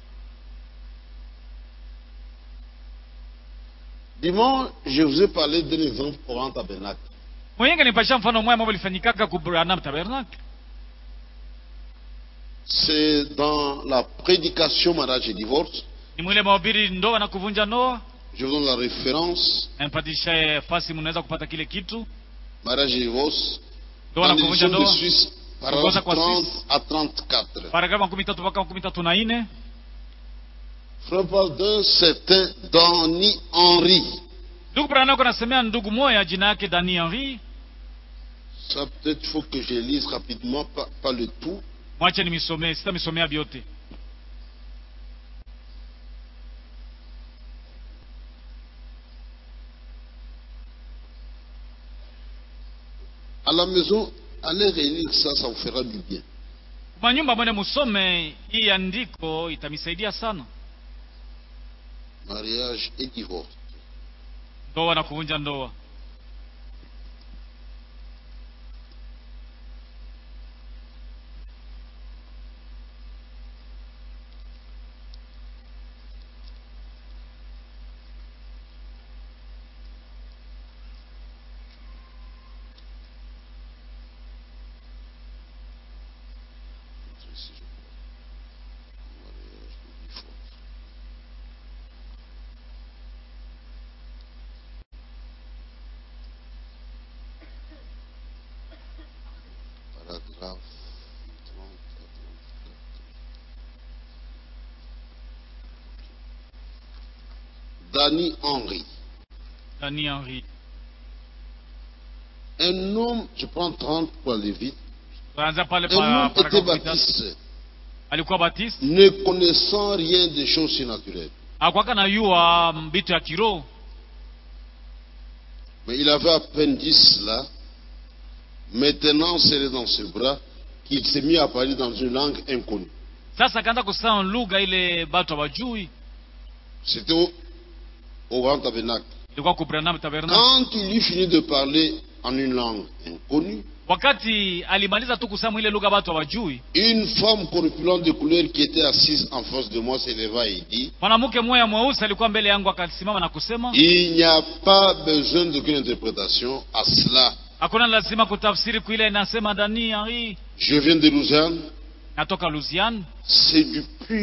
Dimanche, je vous ai parlé d'un exemple au Grand Tabernacle. mwenyenga nipasha mfano mwema ambao ulifanyikaka ku Branham Tabernacle C'est dans la prédication mariage et divorce. ni mwile mahubiri ndoa na kuvunja ndoa Je vous donne la référence. nampatisha fasi mnaweza kupata kile kitu Mariage et divorce. ndoa Dans na kuvunja l'édition de ndoa Suisse, Kuongoza paragraphe kwa 30 Suisse. à 34. paragrafu makumi tatu mpaka makumi tatu na nne Frère parle d'un certain Danny Henry. ndugu Branham ako nasemea ndugu moya jina yake Dani Henry Ça, peut-être, il faut que je lise rapidement, pas, pas le tout. mwache nimisomee sitamisomea vyote À la maison, allez relire ça, ça vous fera du bien. manyumba mwene musome hii andiko itamisaidia sana Mariage et divorce. ndoa na kuvunja ndoa Ici, je crois. Mariage et divorce. Paragraphe 30 à 34. Danny Henry. Dani Henry Un homme, je prends 30 pour aller vite. tunaanza pale Un pa homme était paragrafu mitatu. baptiste, alikuwa batiste ne connaissant rien des choses surnaturelles. akwaka na yua mbitu ya kiroho Mais il avait à peine dit cela. Maintenant, serré dans ses bras, qu'il s'est mis à parler dans une langue inconnue. sasa akaanza kusema lugha ile batu hawajui C'était au, au grand tabernacle. ilikuwa ku Branham Tabernacle Quand il eut fini de parler en une langue inconnue, wakati alimaliza tu kusema ile lugha batu hawajui une femme corpulente de couleur qui était assise en face de moi s'éleva et dit mwanamke mmoja mweusi alikuwa mbele yangu akasimama na kusema Il n'y a pas besoin d'aucune interprétation à cela. hakuna lazima kutafsiri kuile inasema Dani Henry Je viens de Lausanne, natoka Louisiane c'est du pur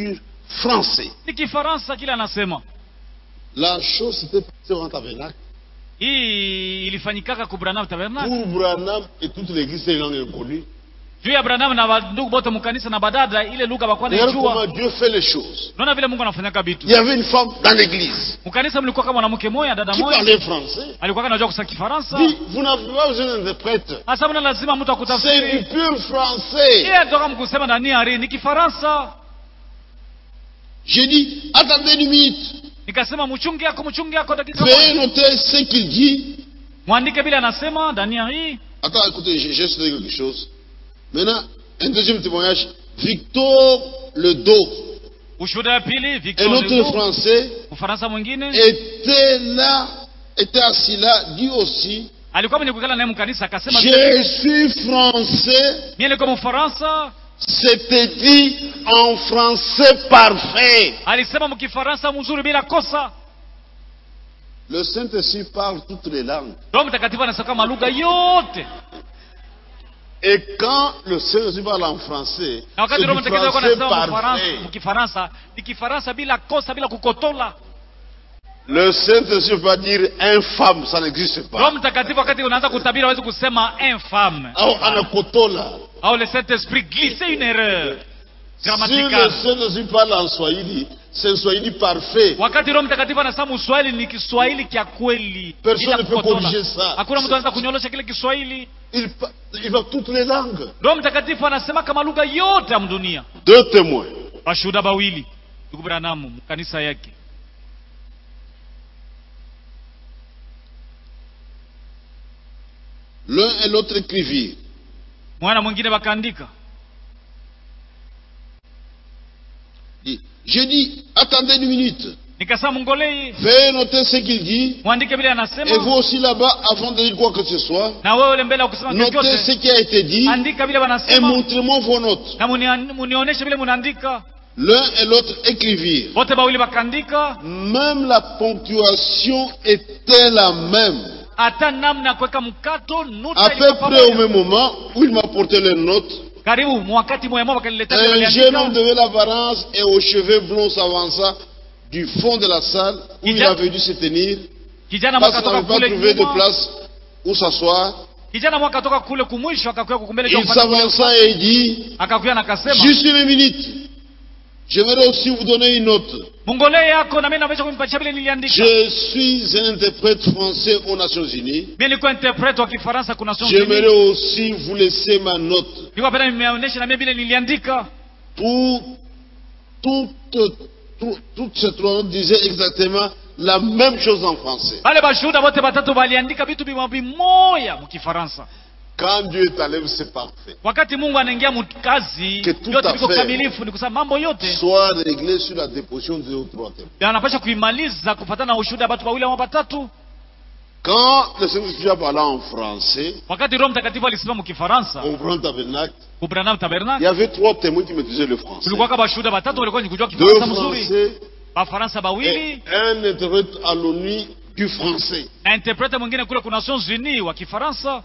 français. ni kifaransa kile anasema La chose s'était passée au tabernacle. hii ilifanyikaka ku branham tabernacle Pour Branham et toute l'église, c'est une langue inconnue. juu ya branham na bandugu bote mukanisa na badada ile lugha bakwa Regarde naijua comment Dieu fait les choses. unaona vile mungu anafanyaka vitu Il y avait une femme dans l'église mukanisa mlikuwa kama mwanamke moya dada qui moya parlait français. alikuwa anajua kusema kifaransa Dit, vous n'avez pas besoin d'interprète. hasa mna lazima mtu C'est du akutafsiri pur français. yeye toka mkusema ndani ari ni kifaransa J'ai dit, attendez une minute. nikasema mchungi yako mchungi yako dakika Veuillez moja noter ce qu'il dit. mwandike vile anasema ndani ya hii Attends, écoutez, j'ai j'ai sauté quelque chose. Maintenant, un deuxième témoignage. Victor Ledo, ushuhuda ya pili un Victor autre Ledoux, Français, mfaransa mwingine était là, était assis là, dit aussi, alikuwa mwenye kukala naye mkanisa akasema je suis français, mie niko mfaransa c'était dit en français parfait. alisema mkifaransa mzuri bila kosa Le Saint-Esprit parle toutes les langues. roho mtakatifu anasema kama lugha yote Et quand le Saint-Esprit parle en français, na wakati c'est roho du mtakatifu alikuwa français anasema mfaransa parfait. mkifaransa ni kifaransa bila kosa bila kukotola Le Saint-Esprit ne peut pas dire infâme, ça n'existe roho pas. mtakatifu wakati unaanza kutabiri hawezi kusema infâme Alors, anakotola. au le saint esprit glisser une erreur Si le grammaticale Saint-Esprit parle en Swahili, c'est un Swahili parfait. wakati roho mtakatifu anasema uswahili ni kiswahili kya kweli Personne bila ne peut kukotola. corriger ça. hakuna mtu anaweza kunyolosha kile kiswahili Il, pa- il va toutes les langues. roho mtakatifu anasema kama lugha yote ya mdunia Deux témoins. washuhuda bawili ndugu branamu mkanisa yake L'un et l'autre écrivirent. mwana mwingine wakaandika Dit, J'ai dit, attendez une minute. nikasema mngolei Veuillez noter ce qu'il dit. mwandike vile Et vous anasema aussi là-bas, avant de dire quoi que ce soit, na wewe ule mbele ya kusema notez ce chochote qui a été dit andika vile et wanasema montrez-moi vos notes. na munia- munionyeshe vile munaandika L'un et l'autre écrivirent. wote bawili wakaandika Même la ponctuation était la même. hata namna ya kuweka mkato nuta À peu ilikuwa près au pamoja. même moment où il m'apportait les notes, karibu mwakati moya moja wakaniletea vile un jeune homme waliandika. de l'apparence et aux cheveux blonds s'avança du fond de la salle où il Ija- avait dû se tenir kijana parce mwaka qu'il toka n'avait pas kule trouvé de nyuma place où s'asseoir. kijana mwaka toka kule kumwisho akakuya kukumbele Il s'avança et dit akakuya na akasema Juste une minute. J'aimerais aussi vous donner une note. mungolee yako na mimi naweza kumpatia vile niliandika Je suis un interprète français aux Nations Unies. mimi nilikuwa interprete wa kifaransa kuna Nations J'aimerais Unies. aussi vous laisser ma note nilikuwa penda nimeonyesha na mimi vile niliandika pour toute, tout- toute cette note disait exactement la même chose en français. wale bashuhuda wote batatu waliandika vitu bimwa bimoya mkifaransa Quand Dieu est à l'œuvre, c'est parfait. wakati mungu anaingia mkazi Que tout yote à viko fait. kamilifu ni kusema mambo yote Soit réglé sur la déposition de deux ou trois témoins. anapasha kuimaliza kufatana na ushuhuda wa watu wawili ama watatu Quand le Saint-Esprit a parlé en français, wakati roho mtakatifu alisimama mkifaransa au grand tabernacle, kubranam il y tabernacle avait trois témoins qui maîtrisaient le français. kulikuwa kama bashuhuda batatu walikuwa ni kujua Deux kifaransa mzuri français bafaransa et bawili un interprète à l'ONU du français. na interprete mwingine kule kuna Nations Unies wa kifaransa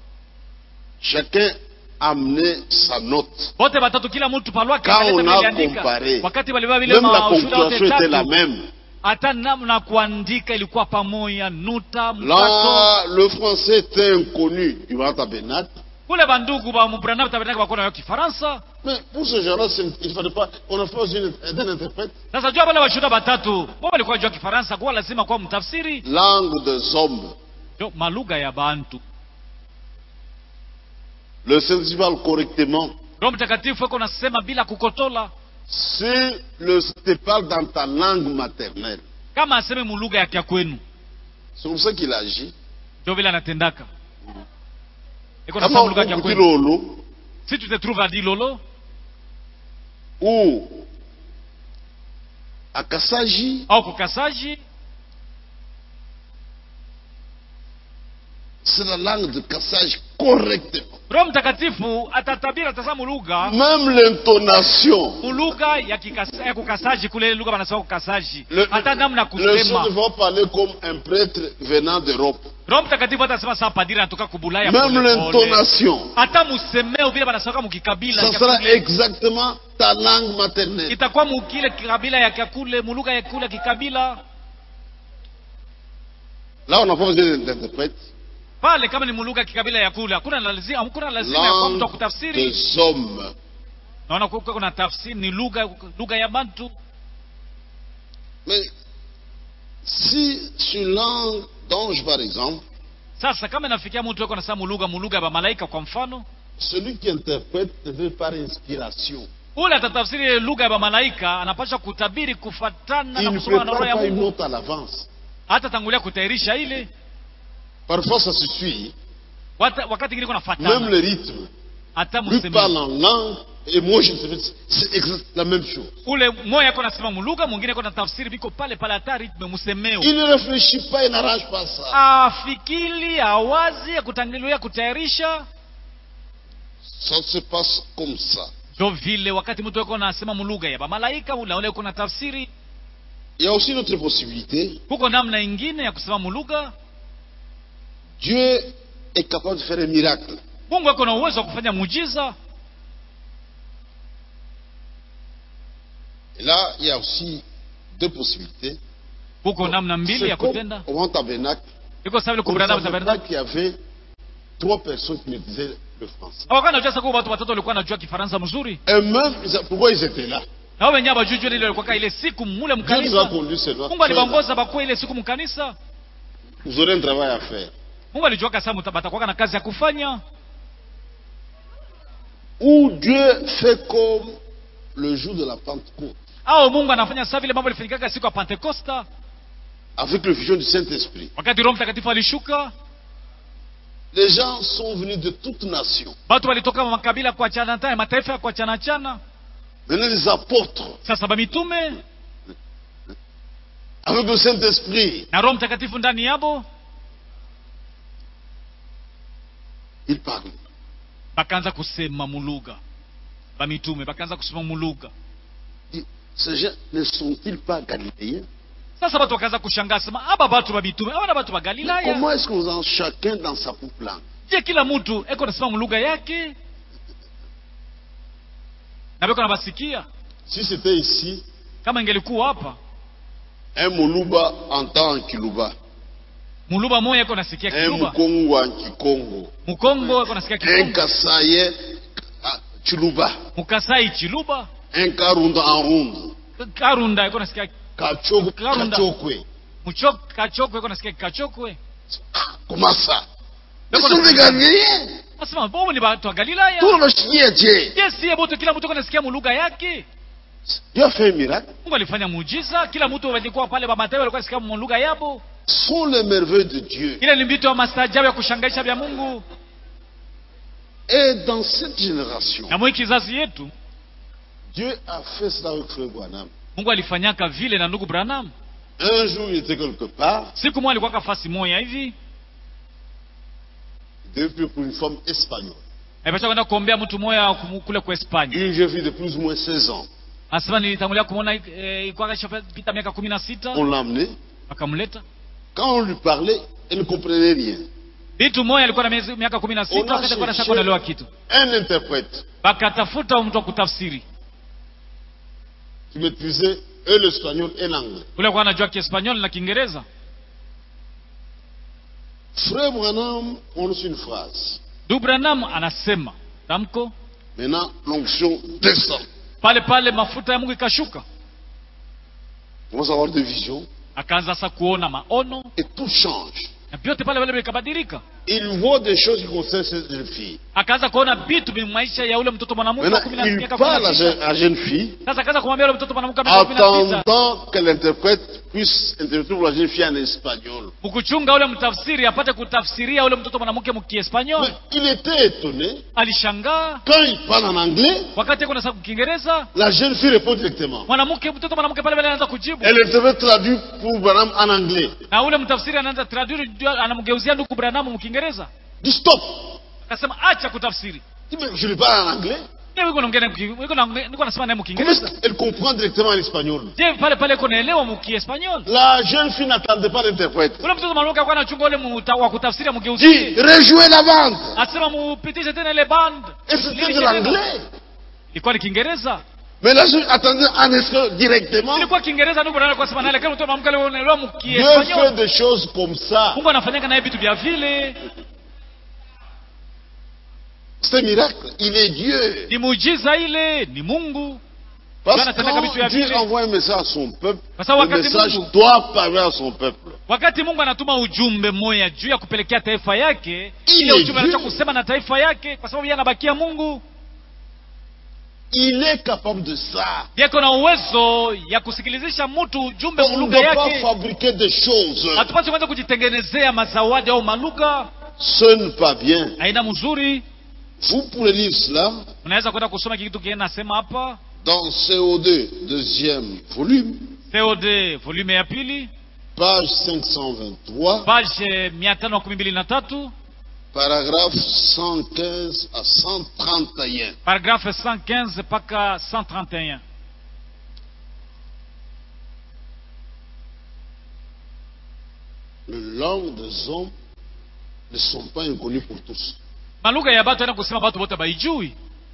Chacun amenait sa note. wote batatu kila mtu palwake Quand analeta on vile a aliandika. comparé, wakati walibeba vile Même la mashuhuda wote ponctuation était la tatu même. hata namna kuandika ilikuwa pamoja nuta mkato Là, le français était inconnu du grand tabernacle. kule bandugu ba mubranam tabernacle bakona yo kifaransa Mais pour ce genre-là, c'est- il ne fallait pas, on n'a pas besoin d'un interprète. sasa jua wale washuhuda batatu wao walikuwa jua kifaransa kwa lazima kuwa mtafsiri Langue des hommes. Yo, malugha ya bantu Le Saint-Esprit parle correctement. roho mtakatifu eko nasema bila kukotola Si le te parle dans ta langue maternelle, kama aseme mulugha ya kya kwenu c'est comme ça qu'il agit. ndio vile anatendaka eko nasema Kama mulugha ya kya ukuti kwenu lolo, si tu te trouve à dilolo ou à Kassaji, au kukasaji c'est la langue de Kassage correctement. roho mtakatifu atatabiri atasema mulugha Même l'intonation. mulugha ya, kikasa- ya kukasaji kule lugha wanasema kukasaji Le, hata namna ya le son kusema ne va parler comme un prêtre venant d'Europe. roho mtakatifu atasema saa padiri anatoka kubulaya Même pole pole. l'intonation, hata musemeo vile banasaka mukikabila ça kya sera kule. exactement ta langue maternelle. itakuwa mukile kabila ya kakule muluga ya kule kikabila Là, on n'a pas besoin d'interprète. pale kama ni muluga kikabila ya kule hakuna lazima hakuna lazima ya kwa mtu wa Langue kutafsiri des hommes. naona kuko kuna tafsiri ni lugha lugha ya bantu Mais si sur langue d'ange, par exemple, sasa kama inafikia mtu yuko anasema muluga muluga ya malaika kwa mfano celui qui interprète ne veut par inspiration. ule atatafsiri ile lugha ya malaika anapaswa kutabiri kufatana Il na ne kusoma na roho prépare ya pas une Mungu note à l'avance. hata tangulia kutayarisha ile Parfois, ça se suit. Wata- wakati ingine kuna Même fatana le rythme. hata Lui mseme parle en langue et moi, je ne sais pas. C'est exact la même chose. ule moya yako nasema muluga mwingine ko na tafsiri biko pale pale hata ritme msemeo Il ne réfléchit pas, il n'arrange pas ça. afikili awazi akutangulia kutayarisha Ça se passe comme ça. ndio vile wakati mtu yuko anasema muluga ya malaika ule ule kuna tafsiri Il y a aussi une autre possibilité. huko namna ingine ya kusema muluga Dieu est capable de faire un miracle. mungu ako na uwezo wa kufanya muujiza Et là, il y a aussi deux possibilités. huko namna mbili ya C'est comme kutenda au Mont Tabernacle. iko sawa vile Au kubrana Tabernacle, tabernacle il y avait trois personnes qui me disaient le français. wakati najua sasa watu watatu walikuwa wanajua kifaransa mzuri Et même, ils a- pourquoi ils étaient là na wao wenyewe bajujua ile ilikuwa ile siku mule Dieu nous a mkanisa conduits seulement. mungu alibaongoza bakuwa ile siku mkanisa Vous aurez un travail à faire. mungu alijua kasa batakuwa na kazi ya kufanya Où Dieu fait comme le jour de la Pentecôte, au mungu anafanya saa vile mambo ilifanyikaga siku ya pentekosta avec le fusion du Saint-Esprit. wakati roho mtakatifu alishuka Les gens sont venus de toutes nations. watu walitoka makabila kwa chana tana mataifa ya kwa chana chana Venez les apôtres, sasa bamitume avec le Saint-Esprit. na roho mtakatifu ndani yabo Ils parlent. bakaanza kusema muluga bamitume bakaanza kusema muluga Ils- Ces gens ne sont-ils pas galiléens sasa watu wakaanza kushangaa sema aba batu babitume abana batu ba galilaya Comment est-ce qu'on en chacun dans sa propre langue je kila mtu eko nasema muluga yake na beko nabasikia Si c'était ici, kama ingelikuwa hapa un Moluba entend en Kiluba, muluba moya eko nasikia un kiluba Mukongo en Kikongo, mukongo eko nasikia un kikongo Kassaye en Chiluba, mukasai chiluba un Karunda en Rundu, karunda eko nasikia Kachok- Karunda. Kachokwe. muchok kachokwe eko nasikia kachokwe Ah, Comment ça Ils D'accord, sont des d'accord. Galiléens. nasema bobo ni batu wa galilaya Tout le chien Dieu. yesiye bote kila mtu eko nasikia muluga yake Dieu a fait un miracle. mungu alifanya muujiza kila mtu walikuwa pale bamataifa walikuwa nasikia muluga yabo Sont les merveilles de Dieu. ile ni vitu ya mastaajabu ya kushangaisha vya mungu Et dans cette génération, na mwi kizazi yetu Dieu a fait cela avec Frère Branham. mungu alifanyaka vile na ndugu branham Un jour, il était quelque part, siku moja alikuwa kafasi moya hivi il devait prier pour une femme espagnole. alipasha kwenda kuombea mtu moya kum- kule kwa espanya Une jeune fille de plus ou moins 16 ans. anasema nilitangulia kumwona eh, ilikuwa kashapita miaka kumi na sita On l'a amenée. wakamleta Quand on lui parlait, elle ne comprenait rien. vitu moya alikuwa na miezi- miaka kumi na On sita a wakati alikuwa cherché nashaka kuelewa kitu un interprète bakatafuta mtu wa kutafsiri qui maîtrisait et l'espagnol et l'anglais. ule alikuwa anajua kiespanyol na kiingereza Frère Branham, on reçut une phrase. ndugu branham anasema tamko Maintenant, l'onction descend. pale pale mafuta ya mungu ikashuka On va avoir des visions akaanza sasa kuona maono et tout change. na vyote pale pale vikabadilika Il voit des choses qui concernent cette jeune fille. akaanza kuona vitu vya maisha ya ule mtoto mwanamke wa kumi na- Maintenant, il miaka kumi na parle à sita. jeune- à la jeune fille, sasa akaanza kumwambia ule mtoto mwanamke wa miaka kumi na sita attendant que l'interprète puisse interpréter pour la jeune fille en espagnol. mkuchunga ule mtafsiri apate kutafsiria ule mtoto mwanamke Mais mkiespanyol il était étonné. alishangaa Quand il parle en anglais, wakati ako nasa kiingereza la jeune fille répond directement. mwanamke mtoto mwanamke pale pale anaanza kujibu Elle interprète traduit pour Branham en anglais. na ule mtafsiri anaanza traduire ndio anamgeuzia ndugu branamu mkiingereza Dit stop. akasema acha kutafsiri Il dit, mais je lui parle en anglais. Je, wiko naongea naye mki- wiko naongea- niko nasema naye Comment est-ce mkiingereza qu'elle comprend directement l'espagnol je pale pale iko naelewa mukiespanyol La jeune fille n'attendait pas l'interprète. ule mtoto mwanamke alikuwa anachunga ule muta- wa kutafsiri Dit, mgeuzie rejouez la bande. asema mupitishe tena ile band Et c'était de Lilishe tena. l'anglais. ilikuwa ni kiingereza Mais la jeune attendait en espagnol directement. ilikuwa kiingereza ndio bwana alikuwa anasema naye lakini mtoto mwanamke alikuwa anaelewa Dieu fait mkiespanyol des choses comme ça. Mungu anafanyaka naye vitu vya vile C'est un miracle. Il est Dieu. ni muujiza ile ni Mungu Parce Dieu anatenda vitu que ya quand Dieu vile. envoie un message à son peuple, Sasa le wakati message Mungu- doit parler à son peuple. wakati Mungu anatuma ujumbe mmoja juu ya kupelekea taifa yake Ile ile ujumbe Dieu- anataka kusema na taifa yake kwa sababu yeye anabakia Mungu Il est capable de ça. yako na uwezo ya kusikilizisha mtu ujumbe On ne mulugha doit pas yake fabriquer des choses. hatupasi kwanza kujitengenezea mazawadi au malugha Ce n'est pas bien. aina mzuri Vous pourrez lire cela unaweza kwenda kusoma kitu kingine nasema hapa dans CO2, deuxième volume, COD volume ya pili page 523, page mia tano makumi mbili na tatu paragraphe 115 à 131. paragrafe 115 mpaka 131 Les langues des hommes ne sont pas inconnues pour tous. malugha ya batu aina kusema batu bote baijui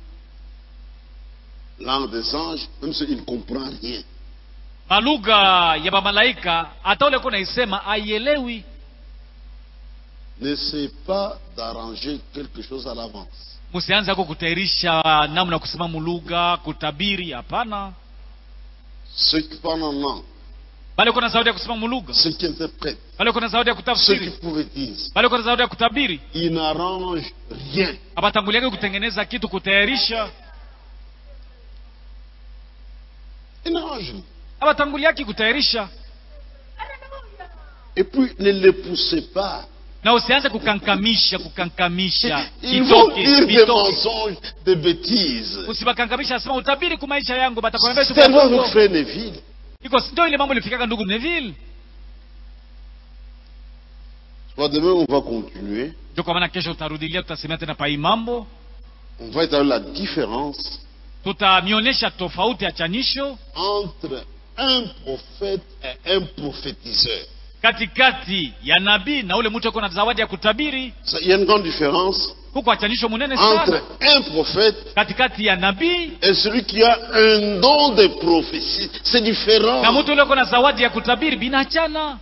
Langue des anges, même s'il ne comprend rien. malugha ya bamalaika hata ule ko naisema aielewi N'essaie pas d'arranger quelque chose à l'avance. msianze ako kutayarisha namna ya kusema mulugha kutabiri hapana Ceux qui parlent en langue, bali kuna zawadi ya kusema mulugha ceux qui interprètent, bali kuna zawadi ya ceux qui kutafsiri prophétisent, bali kuna zawadi ya kutabiri ils n'arrangent rien. abatanguliake kutengeneza kitu kutayarisha Ils n'arrangent rien. abatanguliaki kutayarisha Et puis, ne les poussez pas. na usianze kukankamisha kukankamisha Ils vont Itoke, dire des itoke. mensonges, des bêtises. usibakanganisha asema utabiri ku maisha yangu batakwambia C'est siku ya tellement Mungu. avec frère Neville. iko ndio ile mambo ilifikaka ndugu Neville Soit demain, on va continuer. ndio kwa maana kesho tutarudilia tutasemea tena pa hii mambo On va établir la différence tutamionyesha tofauti ya chanisho entre un prophète et un prophétiseur. katikati ya nabii na ule mtu ako na zawadi ya kutabiri Ça, Il y a une grande différence huko achanisho munene entre sana un prophète katikati ya nabii et celui qui a un don de prophétie. C'est différent. na mtu ule ako na zawadi ya kutabiri binachana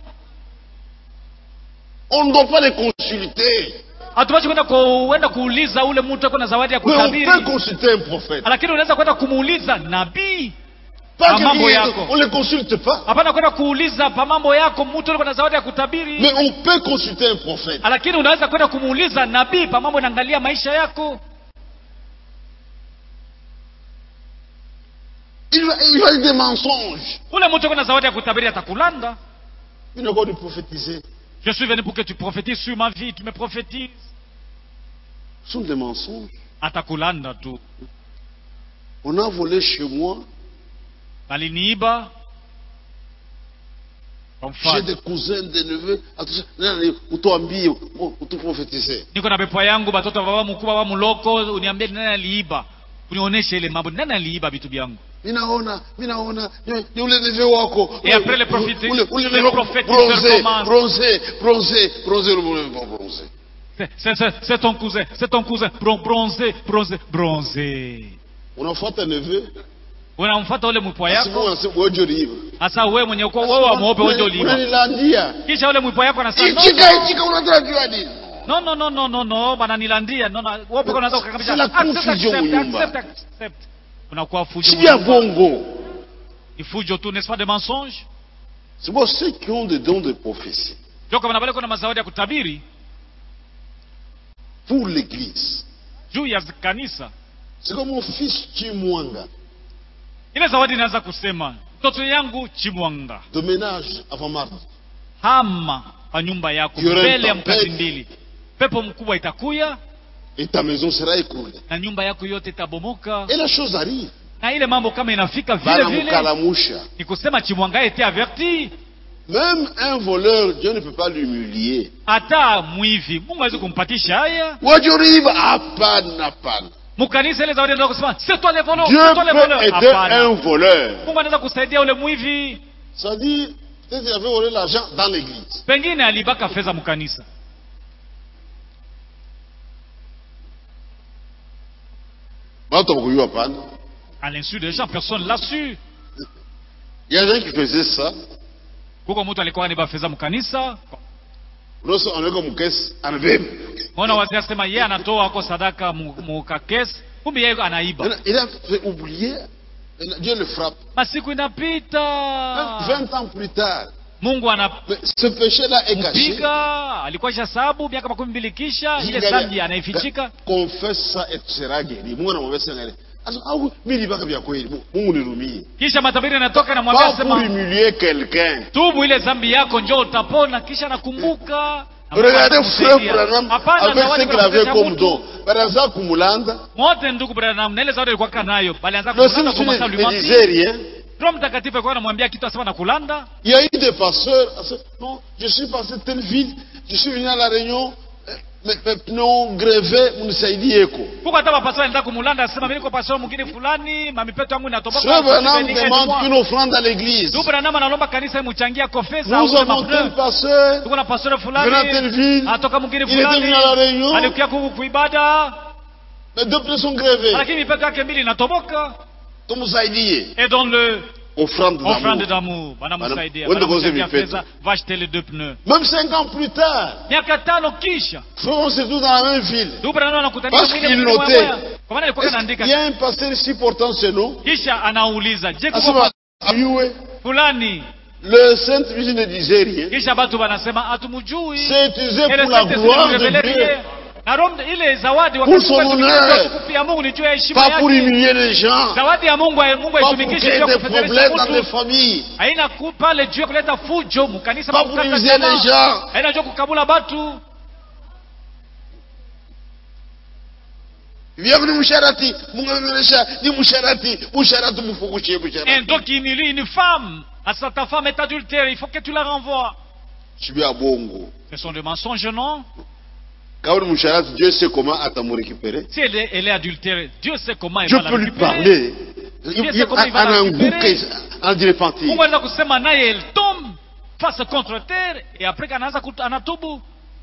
On ne doit pas les consulter. hatupashi kwenda kuenda kuuliza ule mtu ako na zawadi ya Mais on kutabiri peut consulter un prophète. lakini unaweza kwenda kumuuliza nabii Pas Ah, mambo que yako. on ne les consulte pas. hapana kwenda kuuliza pa mambo yako mtu ule na zawadi ya kutabiri Mais on peut consulter un prophète. lakini unaweza kwenda kumuuliza nabii pa mambo inaangalia maisha yako Il va, il va dire des mensonges. ule mtu ako na zawadi ya kutabiri atakulanda Il n'a pas de prophétiser. je suis venu pour que tu prophétises sur ma vie tu me prophétises Ce sont des mensonges. atakulanda tu On a volé chez moi. baliniiba kwa J'ai mfano des cousins, des neveux. Attention, nani, utuambie, u- utuprophétiser. niko na pepo yangu batoto wa baba mkubwa baba mloko uniambie ni nani aliiba unionyeshe ile mambo ni nani aliiba vitu vyangu Minaona, minaona, ni ni ule neve wako. Et après les prophéties, Ule- ule les neve wako, prophétiseurs bronzé, commencent. bronzé, bronzé, bronzé, le monde est bronzé. C'est- c'est c'est- c'est ton cousin c'est ton cousin Bron- bronzé bronzé bronzé Unafuata neve, unamfuata ule mpwa yako asimu unasema wewe riva. hasa wewe mwenye uko wewe wa mweupe wewe ndio uliiba Unanilandia. kisha ule mpwa yako anasema no, Ichika, ichika, unataka jua nini? no no no no no no bana nilandia no no wewe pekee unaweza kukamilisha C'est la Accept, confusion accept, nyumba. accept, accept. unakuwa fujo Si bien bongo. ni fujo tu n'est-ce pas des mensonges C'est moi ceux qui ont des dons de prophétie ndio kama nabale kuna mazawadi ya kutabiri pour l'église. juu ya kanisa C'est comme mon fils Chimwanga, ile zawadi inaanza kusema mtoto yangu chimwanga de ménage avant mardi. hama pa nyumba yako Yure mbele ya mpapete. mkazi mbili pepo mkubwa itakuya Et ta maison sera écroulée. na nyumba yako yote itabomoka Et la chose arrive. na ile mambo kama inafika vile Bana vile mukalamusha. ni kusema chimwanga était averti Même un voleur, Dieu ne peut pas l'humilier. hata mwivi mungu awezi kumpatisha haya Wajuriva, hapana, hapana. mkanisa ile zawadi anataka kusema c'est toi le voleur Dieu c'est toi le peut voleur aider hapana un voleur. mungu anaweza kusaidia ule mwivi Ça dit, peut-être il avait volé l'argent dans l'église. pengine alibaka fedha mkanisa Watu hawakujua hapana. à l'insu des gens personne l'a su Il y a des gens qui faisaient ça. kuko mtu alikuwa anaiba fedha mkanisa Unaweza anaweka mkesi, anabeba. mona wazee asema yeye anatoa ako sadaka mu- mukakesi kumbe yeye anaiba Maintenant, Il a fait oublier. Maintenant, Dieu le frappe. masiku Même inapita 20 ans plus tard. mungu Mais ce péché-là est caché. anampiga alikuwa isha sababu miaka makumi mbili kisha ile Ingalia- dhambi anaifichika Confesse ça et tu seras guéri. Mungu anamwambia sasa ngale. Asa au mimi nilibaka vya kweli. Mu- Mungu nirumie. kisha matabiri anatoka namwambia Pas pour sema humilier quelqu'un. tubu ile dhambi yako njoo utapona kisha nakumbuka Regardez frère Branham hapana avec zawadi ce qu'il avait kwa comme mtu. don. Baraza kumulanda. mote ndugu Branham na ile zawadi alikuwa kanayo balianza Le kulanda kwa masaa Saint-Esprit ne disait ulimwengu rien. Roho Mtakatifu alikuwa anamwambia kitu asema na kulanda Il y a eu des pasteurs. ah, c'est- Non, je suis passé telle ville. Je suis venu à la réunion. euh, Mes mes pneus grévés, mnisaidie eko. huko hata mapastori anaenda kumulanda asema mimi niko pastori mwingine fulani mamipeto yangu inatoboka Frère Branham Aidez-moi. demande une offrande à l'église. Ndugu Branham analomba kanisa imchangia kofesa Nous avons tel pasteur. tuko na pastori Venant telle fulani ville. atoka mwingine Il était fulani venu à la réunion. alikuja kuku kuibada Mes deux pneus sont grévés. lakini mipeto yake mbili inatoboka Tumsaidie. et donne le Offrande offrande d'amour. d'amour banamsaidia Wende kose banamsaidia vipeto. fedha va acheter les deux pneus Même cinq ans plus tard. miaka tano kisha Frère, on se trouve dans la même ville. ndugu Branham anakutanisha Parce mwingine qu'il mwingine notait. moya moya. kwa maana alikuwa Est-ce anaandika qu'il y a un pasteur ici portant ce nom kisha anauliza je kuko Asema, ayue. fulani Le Sainte Vierge ne disait rien. kisha batu wanasema hatumjui C'est utilisé Et le pour la Saint-Esprit gloire nous de révélait Dieu. rien. na Roho ile zawadi Pour wakati son Mungu honneur. alitumikisha utukufu ya Mungu ni juu ya heshima Pas pour yake humilier les gens. zawadi ya Mungu Mungu Pas pour haitumikishe créer juu ya des kufedheresha problèmes dans les mtu familles. haina ku pale juu ya kuleta fujo mkanisa Pas pa pour kukata humilier tamaa. les gens. haina juu ya kukabula batu Bienvenue Moucharati. Mungu amemelesha ni Moucharati. Moucharati mfukushie un Moucharati. donc qui humilie une femme à sa ta femme est adultère il faut que tu la renvoies Je suis à Bongo. ce sont des mensonges non Quand on Moucharati, Dieu sait comment à t'amour récupérer. si elle est, elle est adultère Dieu sait comment il Je va la peux lui récupérer parler. Dieu sait comment il va En la un récupérer. bouquet, en dilettante. Mungu anaweza kusema naye elle tombe face contre terre et après kanaanza kut- anatubu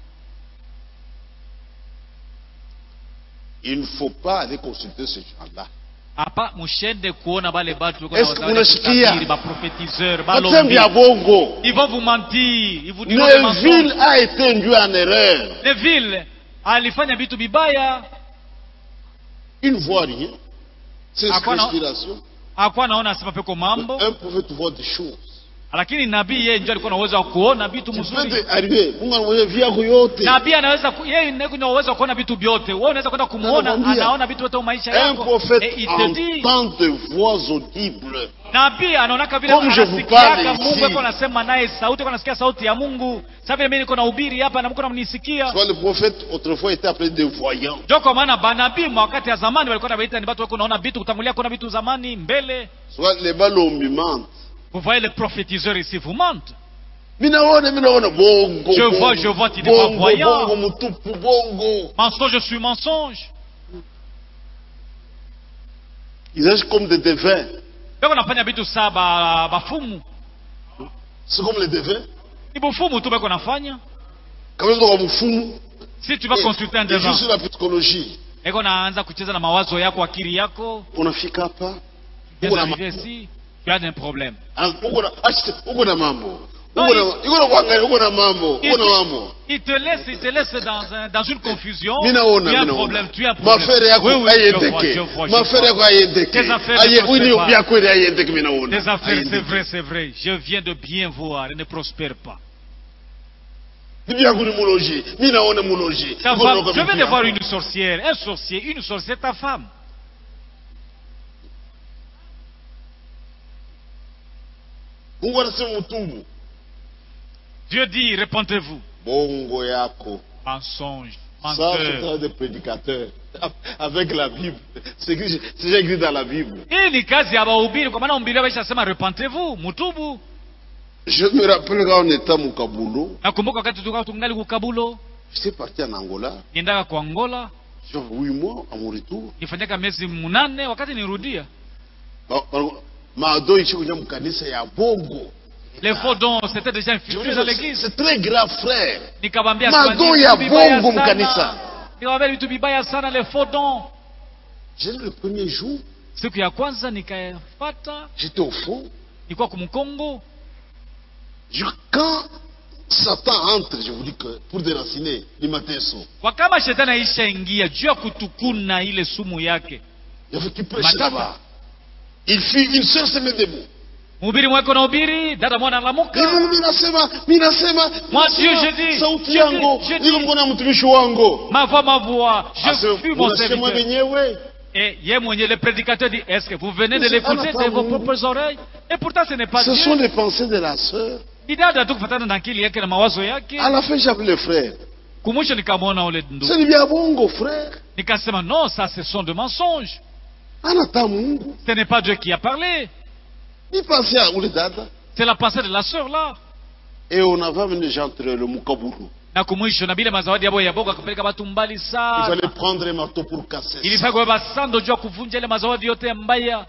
Il ne faut pas aller consulter ce gens-là. hapa mushende kuona bale batu wako Est-ce na que wazao unasikia? kutabiri, baprofetiseur Watembe balombi ya Bongo. ils vont vous mentir ils vous diront des Neville mensonges a été induit en erreur. Neville alifanya vitu vibaya Il ne voit rien. C'est À quoi, non respiration. hakuwa anaona asema peko mambo Un prophète voit des choses. lakini nabii yeye ndio alikuwa na uwezo wa kuona vitu Tu peux mzuri te arriver. Mungu anamwambia vyako yote. nabii anaweza ku- yeye ndiye kuna uwezo wa kuona vitu vyote wewe unaweza kwenda kumuona Anakwambia. anaona vitu vyote maisha Un yako prophète et il te dit entend de voix audibles. nabii anaonaka vile Comme je vous anasikiaka parle Mungu ici. yuko anasema naye sauti yuko anasikia sauti ya Mungu sasa vile mimi niko na ubiri hapa na mko namnisikia Soit le prophète autrefois était appelé des voyants. ndio kwa maana banabii mwa wakati ya zamani walikuwa wanaita ni watu wako naona vitu kutangulia kuona vitu zamani mbele Soit les balombi mentent. vous voyez le prophétiseur ici vous mente Minaona, minaona, bongo. Je bongo, vois, je vois, tu n'es pas bongo, voyant. Bongo, mutupu, bongo. mensonge je suis mensonge Ils agissent comme des devins. beko nafanya vitu saa ba- bafumu C'est comme les devins. ni bufumu tu beko nafanya Quand même, dans Moufoumou, si tu vas consulter un et juste devant la psychologie. eko naanza kucheza na mawazo yako akili yako unafika hapa Viens uko na d'arriver ici tu as un problème ma- uko na achi- uko na mambo Non, uko na il- uko na kuangalia uko na mambo il uko na te, mambo il te laisse, il te laisse dans, un- dans une confusion. mimi naona tu as un mimi problème, naona tu as un problème. mafere yako oui, oui, je vois, je ayendeke vois, je mafere vois. yako ayendeke Tes affaires aye ne prospèrent wini pas. bya kweli ayendeke mimi naona Tes affaires, c'est Ayendeke. vrai, c'est vrai. Je viens de bien voir, elles ne prospèrent pas. bibi yangu ni muloji mimi naona muloji Ta Iko femme, naoka je viens bibi de voir yangu. une sorcière, un sorcier, une sorcière, ta femme. Mungu anasema mtubu Dieu dit, répentez-vous. bongo yako Mensonge, ça c'est menteur. travail de prédicateur avec la Bible c'est écrit- c'est déjà écrit dans la Bible Hii ni kazi ya wahubiri, kwa maana mhubiri ameshasema repentez-vous, mutubu. je me rappelle quand on était à Mukabulo Nakumbuka wakati tulikuwa tungali kukabulo, j'étais parti en Angola niendaka kwa Angola, J'ai fait huit mois à mon retour. nifanyaka miezi munane wakati nirudia Ba- ba- maadoi ishi kwenye mkanisa ya bongo les faux dons c'était déjà Je infiltré veux dans dire, l'église c'est très grave frère nikawambia Madon ya bongo mkanisa. nikawambia vitu vibaya sana les faux dons j'ai le premier jour siku ya kwanza nikayafata j'étais au fond nilikuwa kumkongo Je- quand Satan entre je vous dis que pour déraciner les mateso kwa kama shetani aishaingia juu ya kutukuna ile sumu yake il y avait qui prêchait Matata. là-bas il fit une seule semaine debout mhubiri mweko na ubiri dada mwana analamuka Mungu minasema minasema Moi, minasema, Dieu, je dis, sauti je yangu dis, je dis. niko mkono ya mtumishi wangu ma voix ma voix je Ase- fus mon unasema serviteur wenyewe et ye mwenye le prédicateur dit est-ce que vous venez de Mais c'est l'écouter pas de vos Mungu. propres oreilles et pourtant ce n'est pas ce Dieu sont les pensées de la sœur ni dada tu kufatana na akili yake na mawazo yake à la fin j'ai appelé le frère kumwisho nikamwona ule ndugu c'est bien bongo frère nikasema non ça ce sont de mensonges anata mungu ce n'est pas Dieu qui a parlé ni pensé à ule dada c'est la pensée de la sœur là et on avait amené les gens entre le mukaburu na kumwisho na bile mazawadi yabo ya boga akapeleka batu mbali il sana fallait prendre un marteau pour casser ça. ilifaa kubeba sando juu ya kuvunja ile mazawadi yote ya mbaya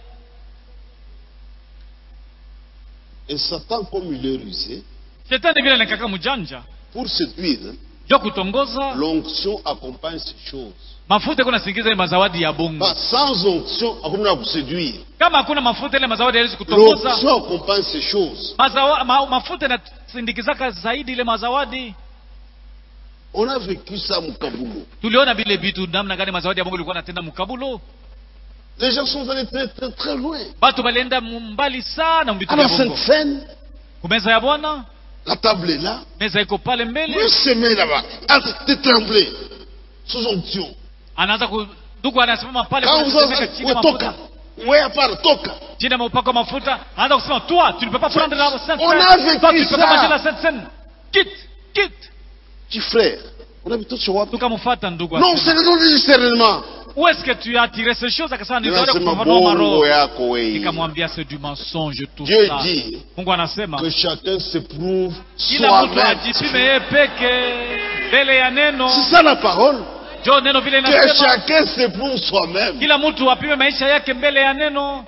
et Satan comme il est rusé shetani vile nikaka mjanja pour séduire juu ya kutongoza l'onction accompagne ces choses mafuta iko nasingiza ile mazawadi ya bongo Bah, sans onction hakuna ku séduire kama hakuna mafuta ile mazawadi haiwezi kutongoza l'onction accompagne ces choses Mazawa, ma, mafuta inasindikizaka zaidi ile mazawadi on a vécu ça mukabulu tuliona vile vitu namna gani mazawadi ya bongo ilikuwa natenda mukabulo les gens sont allés très très très loin batu balienda mbali sana mvitu à vya la Sainte bongo Seine kumeza ya bwana la table est là meza iko pale mbele le semé là-bas ah, t'es tremblé sous onction anaanza ku- ndugu anasimama pale quand kuna vous kusemeka avez chini ya ouais, mafuta toka ouais à part toka chini ya maupako mafuta anaanza kusema toi tu ne peux pas prendre la sainte On a Seine. vécu toi tu ne peux ça. pas manger la sainte Seine. quitte quitte petit frère on a vu tout sur WhatsApp tukamfuata ndugu non akasema, c'est raison du discernement où est-ce que tu as tiré ces choses akasema niliona Ninasema kufafanua bongo maroho yako wewe nikamwambia c'est du mensonge tout Dieu ça dit mungu anasema que chacun s'éprouve kila mtu soi-même. ajipime yeye peke mbele ya neno C'est ça la parole. jo neno vile Que inasema chacun s'éprouve soi-même. kila mtu apime maisha yake mbele ya neno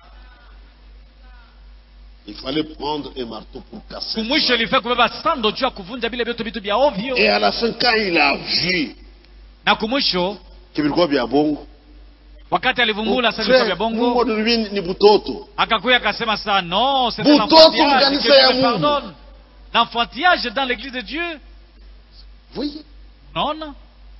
Il fallait prendre un marteau pour casser. kumwisho ça. ilifaa kubeba sando juu ya kuvunja vile vyote vitu vya ovyo Et à la fin, quand il a vu na kumwisho que vilikuwa vya bongo, wakati alivumbula sasa vilikuwa vya frère, Mungu bongo anunui ni butoto. akakuya akasema saa non c'est Butoto un enfantillage mkanisa que ya Dieu me Mungu. pardonne l'enfantillage dans l'église de Dieu Vous voyez unaona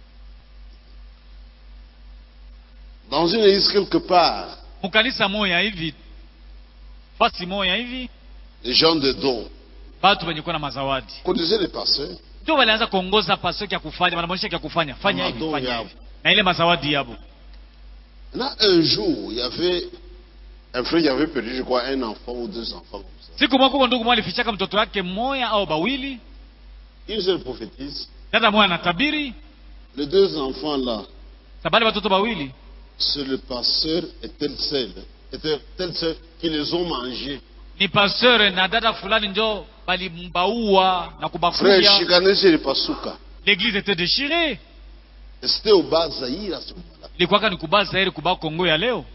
Dans une église quelque part, mkanisa moya hivi fasi moya hivi les gens de dons batu wenye kuwa na mazawadi connaissaient les pasteurs. ndio walianza kuongoza pasio kya kufanya wanamwonyesha kya kufanya fanya hivi Madon fanya yabo. hivi na ile mazawadi yabo Là, un jour, il y avait un frère qui avait perdu, je crois, un enfant ou deux enfants comme ça. siku moja kuko ndugu moja alifichaka mtoto wake mmoja au bawili Il se prophétise. dada moja anatabiri Les deux enfants là, sabali watoto bawili c'est le pasteur et tel seul, et tel, tel seul qui les ont mangés. ni pasteur na dada fulani njo balimbaua na Frère kubakuya Chicané, c'est le Pasuka. l'église était déchirée Et C'était au bas Zaïre à ce moment-là. ilikuwaka ni kubaa zairi kubaa kongo ya leo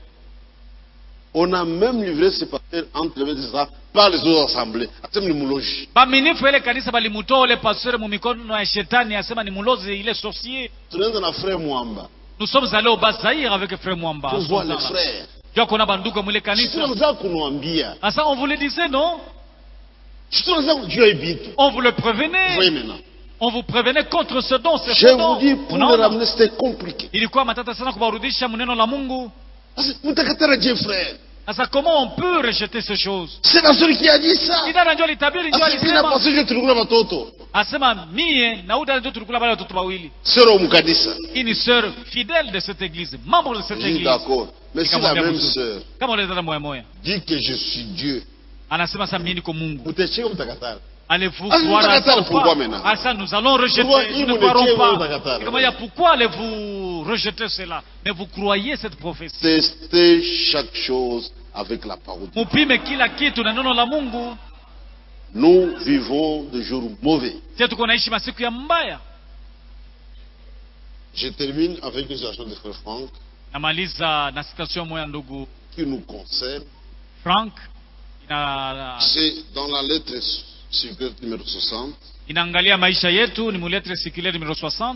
On a même livré ce pasteur entre les mains de ça par les autres assemblées. Atem ni muloji. baminifu ile kanisa balimutoa ule pasteur mu mikono ya shetani asema ni mulozi ile sorcier Tunaenda na frère Mwamba. nous sommes allés au bas zaire avec frère mwamba Pour voir les frères. jua kuona banduka mwile kanisa Tunaanza kunuambia. asa on vous le disait non Tunaanza kujua hii vitu. on vous le Vous voyez prévenait maintenant. on vous prévenait contre ce don ce Je faux don vous dis, pour le Unaona? ramener, c'était compliqué. ilikuwa matata sana kuwarudisha mneno la mungu Parce que mtakatara Dieu, frère. sasa comment on peut rejeter ces choses C'est la seule qui a dit ça. ni dada njo alitabiri njo Asa mimi na alisema pasteur je tulikula watoto. asema mie na uda njo tulikula wale watoto wawili Sœur au mkanisa. hii ni sœur fidèle de cette église membre de cette Je dis église d'accord. Mais si la Nikamwambia même mzuri. sœur kama ule dada moya moya dit que je suis Dieu, anasema sasa mimi niko mungu mtacheka mtakatara. allez-vous Ah, vous croire à mtakatara ça ou pourquoi pas maintenant Ah, ça nous allons rejeter Pourquoi nous il ne vous croirons l'étiez, vous pas mtakatara Nikamwambia, pourquoi allez-vous rejeter cela mais vous croyez cette prophétie Testez chaque chose avec la parole. de Dieu. mupime kila kitu na neno la mungu Nous vivons de jours mauvais. sie tuko naishi masiku ya mbaya Je termine avec les actions de Frère Franck namaliza na citation moya ndugu qui nous concerne. frank ina, C'est dans la lettre circulaire numéro 60. inaangalia maisha yetu ni muletre sikile numero 60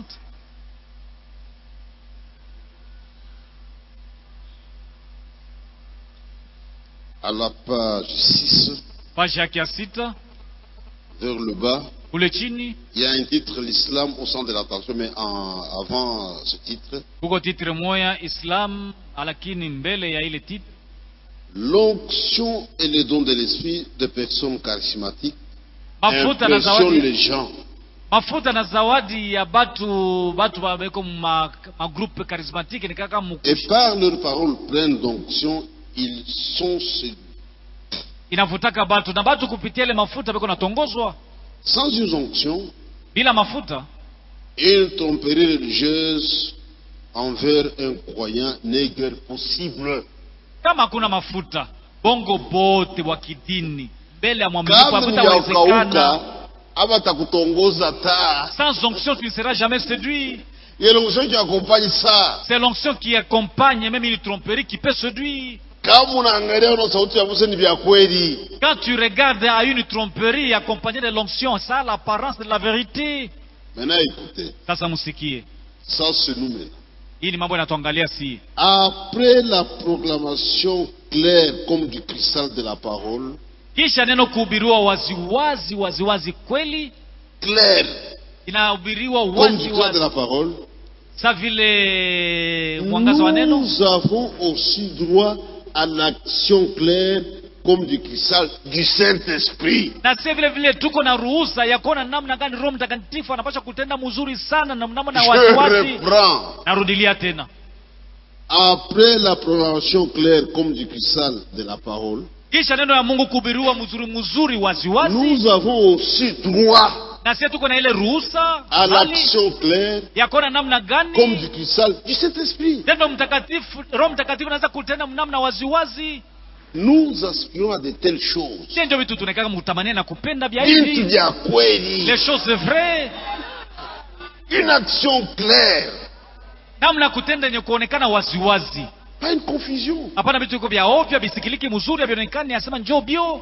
à la page 6, page yake ya sita vers le bas, kule chini il y a un titre, l'islam au centre de l'attention, mais en- avant ce titre, kuko titre moya islam lakini mbele ya ile titre l'onction et le don de l'esprit de personnes charismatiques mafuta na impressionnent zawadi les gens. mafuta na zawadi ya batu batu babeko ma, ma groupe charismatique ni kaka Et mukushi par leurs paroles pleines d'onction, ils sont séduits. inavutaka batu na batu kupitia ile mafuta beko natongozwa Sans une onction, bila mafuta une tromperie religieuse envers un croyant n'est guère possible. kama hakuna mafuta bongo bote wa kidini mbele ya mwaminifu Kama hakutawezekana hujakauka abatakutongoza ta sans onction tu ne seras jamais séduit il y a l'onction qui accompagne ça. c'est l'onction qui accompagne même une tromperie qui peut séduire Kama unaangalia una sauti ya Musa ni vya kweli. quand tu regardes à une tromperie accompagnée de l'onction ça a l'apparence de la vérité Maintenant écoutez, sasa musikie ça c'est nous maintenant. hii ni mambo yanatuangalia si Après la proclamation claire comme du cristal de la parole, kisha neno kuhubiriwa waziwazi waziwazi kweli claire inahubiriwa comme du cristal de waziwazi la parole, sa vile mwangaza wa neno nous avons aussi droit à l'action claire comme du cristal du Saint-Esprit. na si vile vile tuko na ruhusa ya kuona namna gani roho mtakatifu anapaswa kutenda mzuri sana na namna Je waziwazi reprends. narudilia tena Après la proclamation claire comme du cristal de la parole, kisha neno ya mungu kuhubiriwa mzuri mzuri waziwazi nous avons aussi droit na sie tuko na ile ruhusa à hali l'action claire ya kuona namna comme gani du cristal du Saint-Esprit. neno mtakatifu roho mtakatifu anaweza kutenda namna waziwazi Nous aspirons à de telles choses. sie ndio vitu tunekaka mutamania na kupenda vya Vitu hivi vya kweli. les choses vraies Une action claire. namna ya kutenda yenye kuonekana waziwazi Pas une confusion. hapana vitu viko vya ovyo visikiliki mzuri havionekani asema njoo bio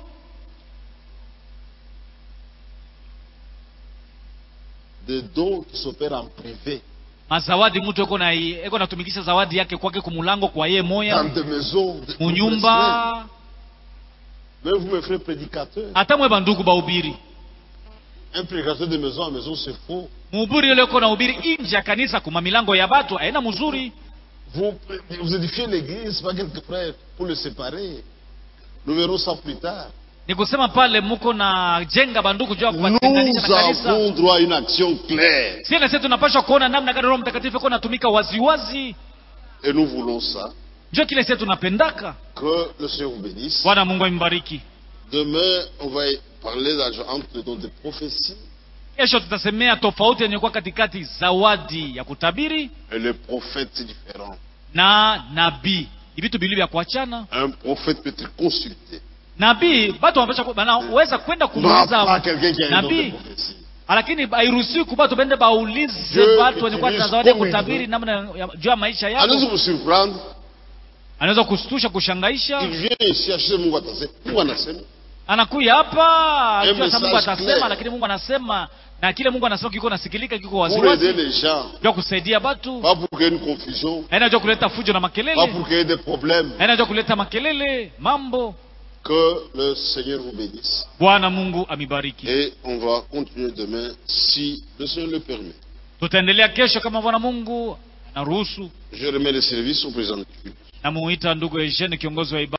Des dons qui s'opèrent en privé. mazawadi mtu eko na eko natumikisha zawadi yake kwake kumulango kwa yeye Dans moya des maisons. de- de munyumba Même vous, mes frères prédicateurs. hata mwe bandugu bahubiri Un prédicateur de maison à maison, c'est faux. mhubiri yule uko nahubiri nje ya kanisa kuma milango ya batu aina mzuri Vous, vous édifiez l'église, pas quelques frères, pour le séparer. Nous verrons ça plus tard. ni kusema pale muko na jenga bandugu juu ya kuwatenganisha na Nous kanisa avons droit à une action claire. sie nasi tunapaswa kuona namna gani roho mtakatifu iko natumika waziwazi Et nous voulons ça. njo kile sie tunapendaka Que le Seigneur vous bénisse. bwana mungu ambariki Demain, on va parler d'argent entre le don de prophétie kesho tutasemea tofauti yenye kuwa katikati zawadi ya kutabiri et le prophète, c'est différent. na nabii ni vitu bili vya kuachana Un prophète peut être consulté. nabii batu wanapaswa- wanaweza kwenda Non, pas kumuuliza quelqu'un qui a un don de nabii prophétie. lakini hairuhusiwi kubatu bende baulize Dieu batu wenye kuwa na utilise zawadi ya comme il kutabiri veut. namna ya- juu ya maisha Allez yao vous surprendre. anaweza kustusha kushangaisha Il vient ici acheter Mungu atase. Mungu anasema. anakuya hapa ajua hata mungu message atasema clair. lakini mungu anasema na kile mungu anasema kiko nasikilika kiko Pour aider waziwazi les gens. juu ya kusaidia batu Pas pour qu'il y ait une confusion. haina juu ya kuleta fujo na Pas makelele pour qu'il y ait des problèmes. haina juu ya kuleta makelele mambo Que le Seigneur vous bénisse. bwana mungu amibariki Et on va continuer demain si le Seigneur le permet. tutaendelea kesho kama bwana mungu anaruhusu Je remets le service au président du culte. namuita ndugu Eugene kiongozi wa ibada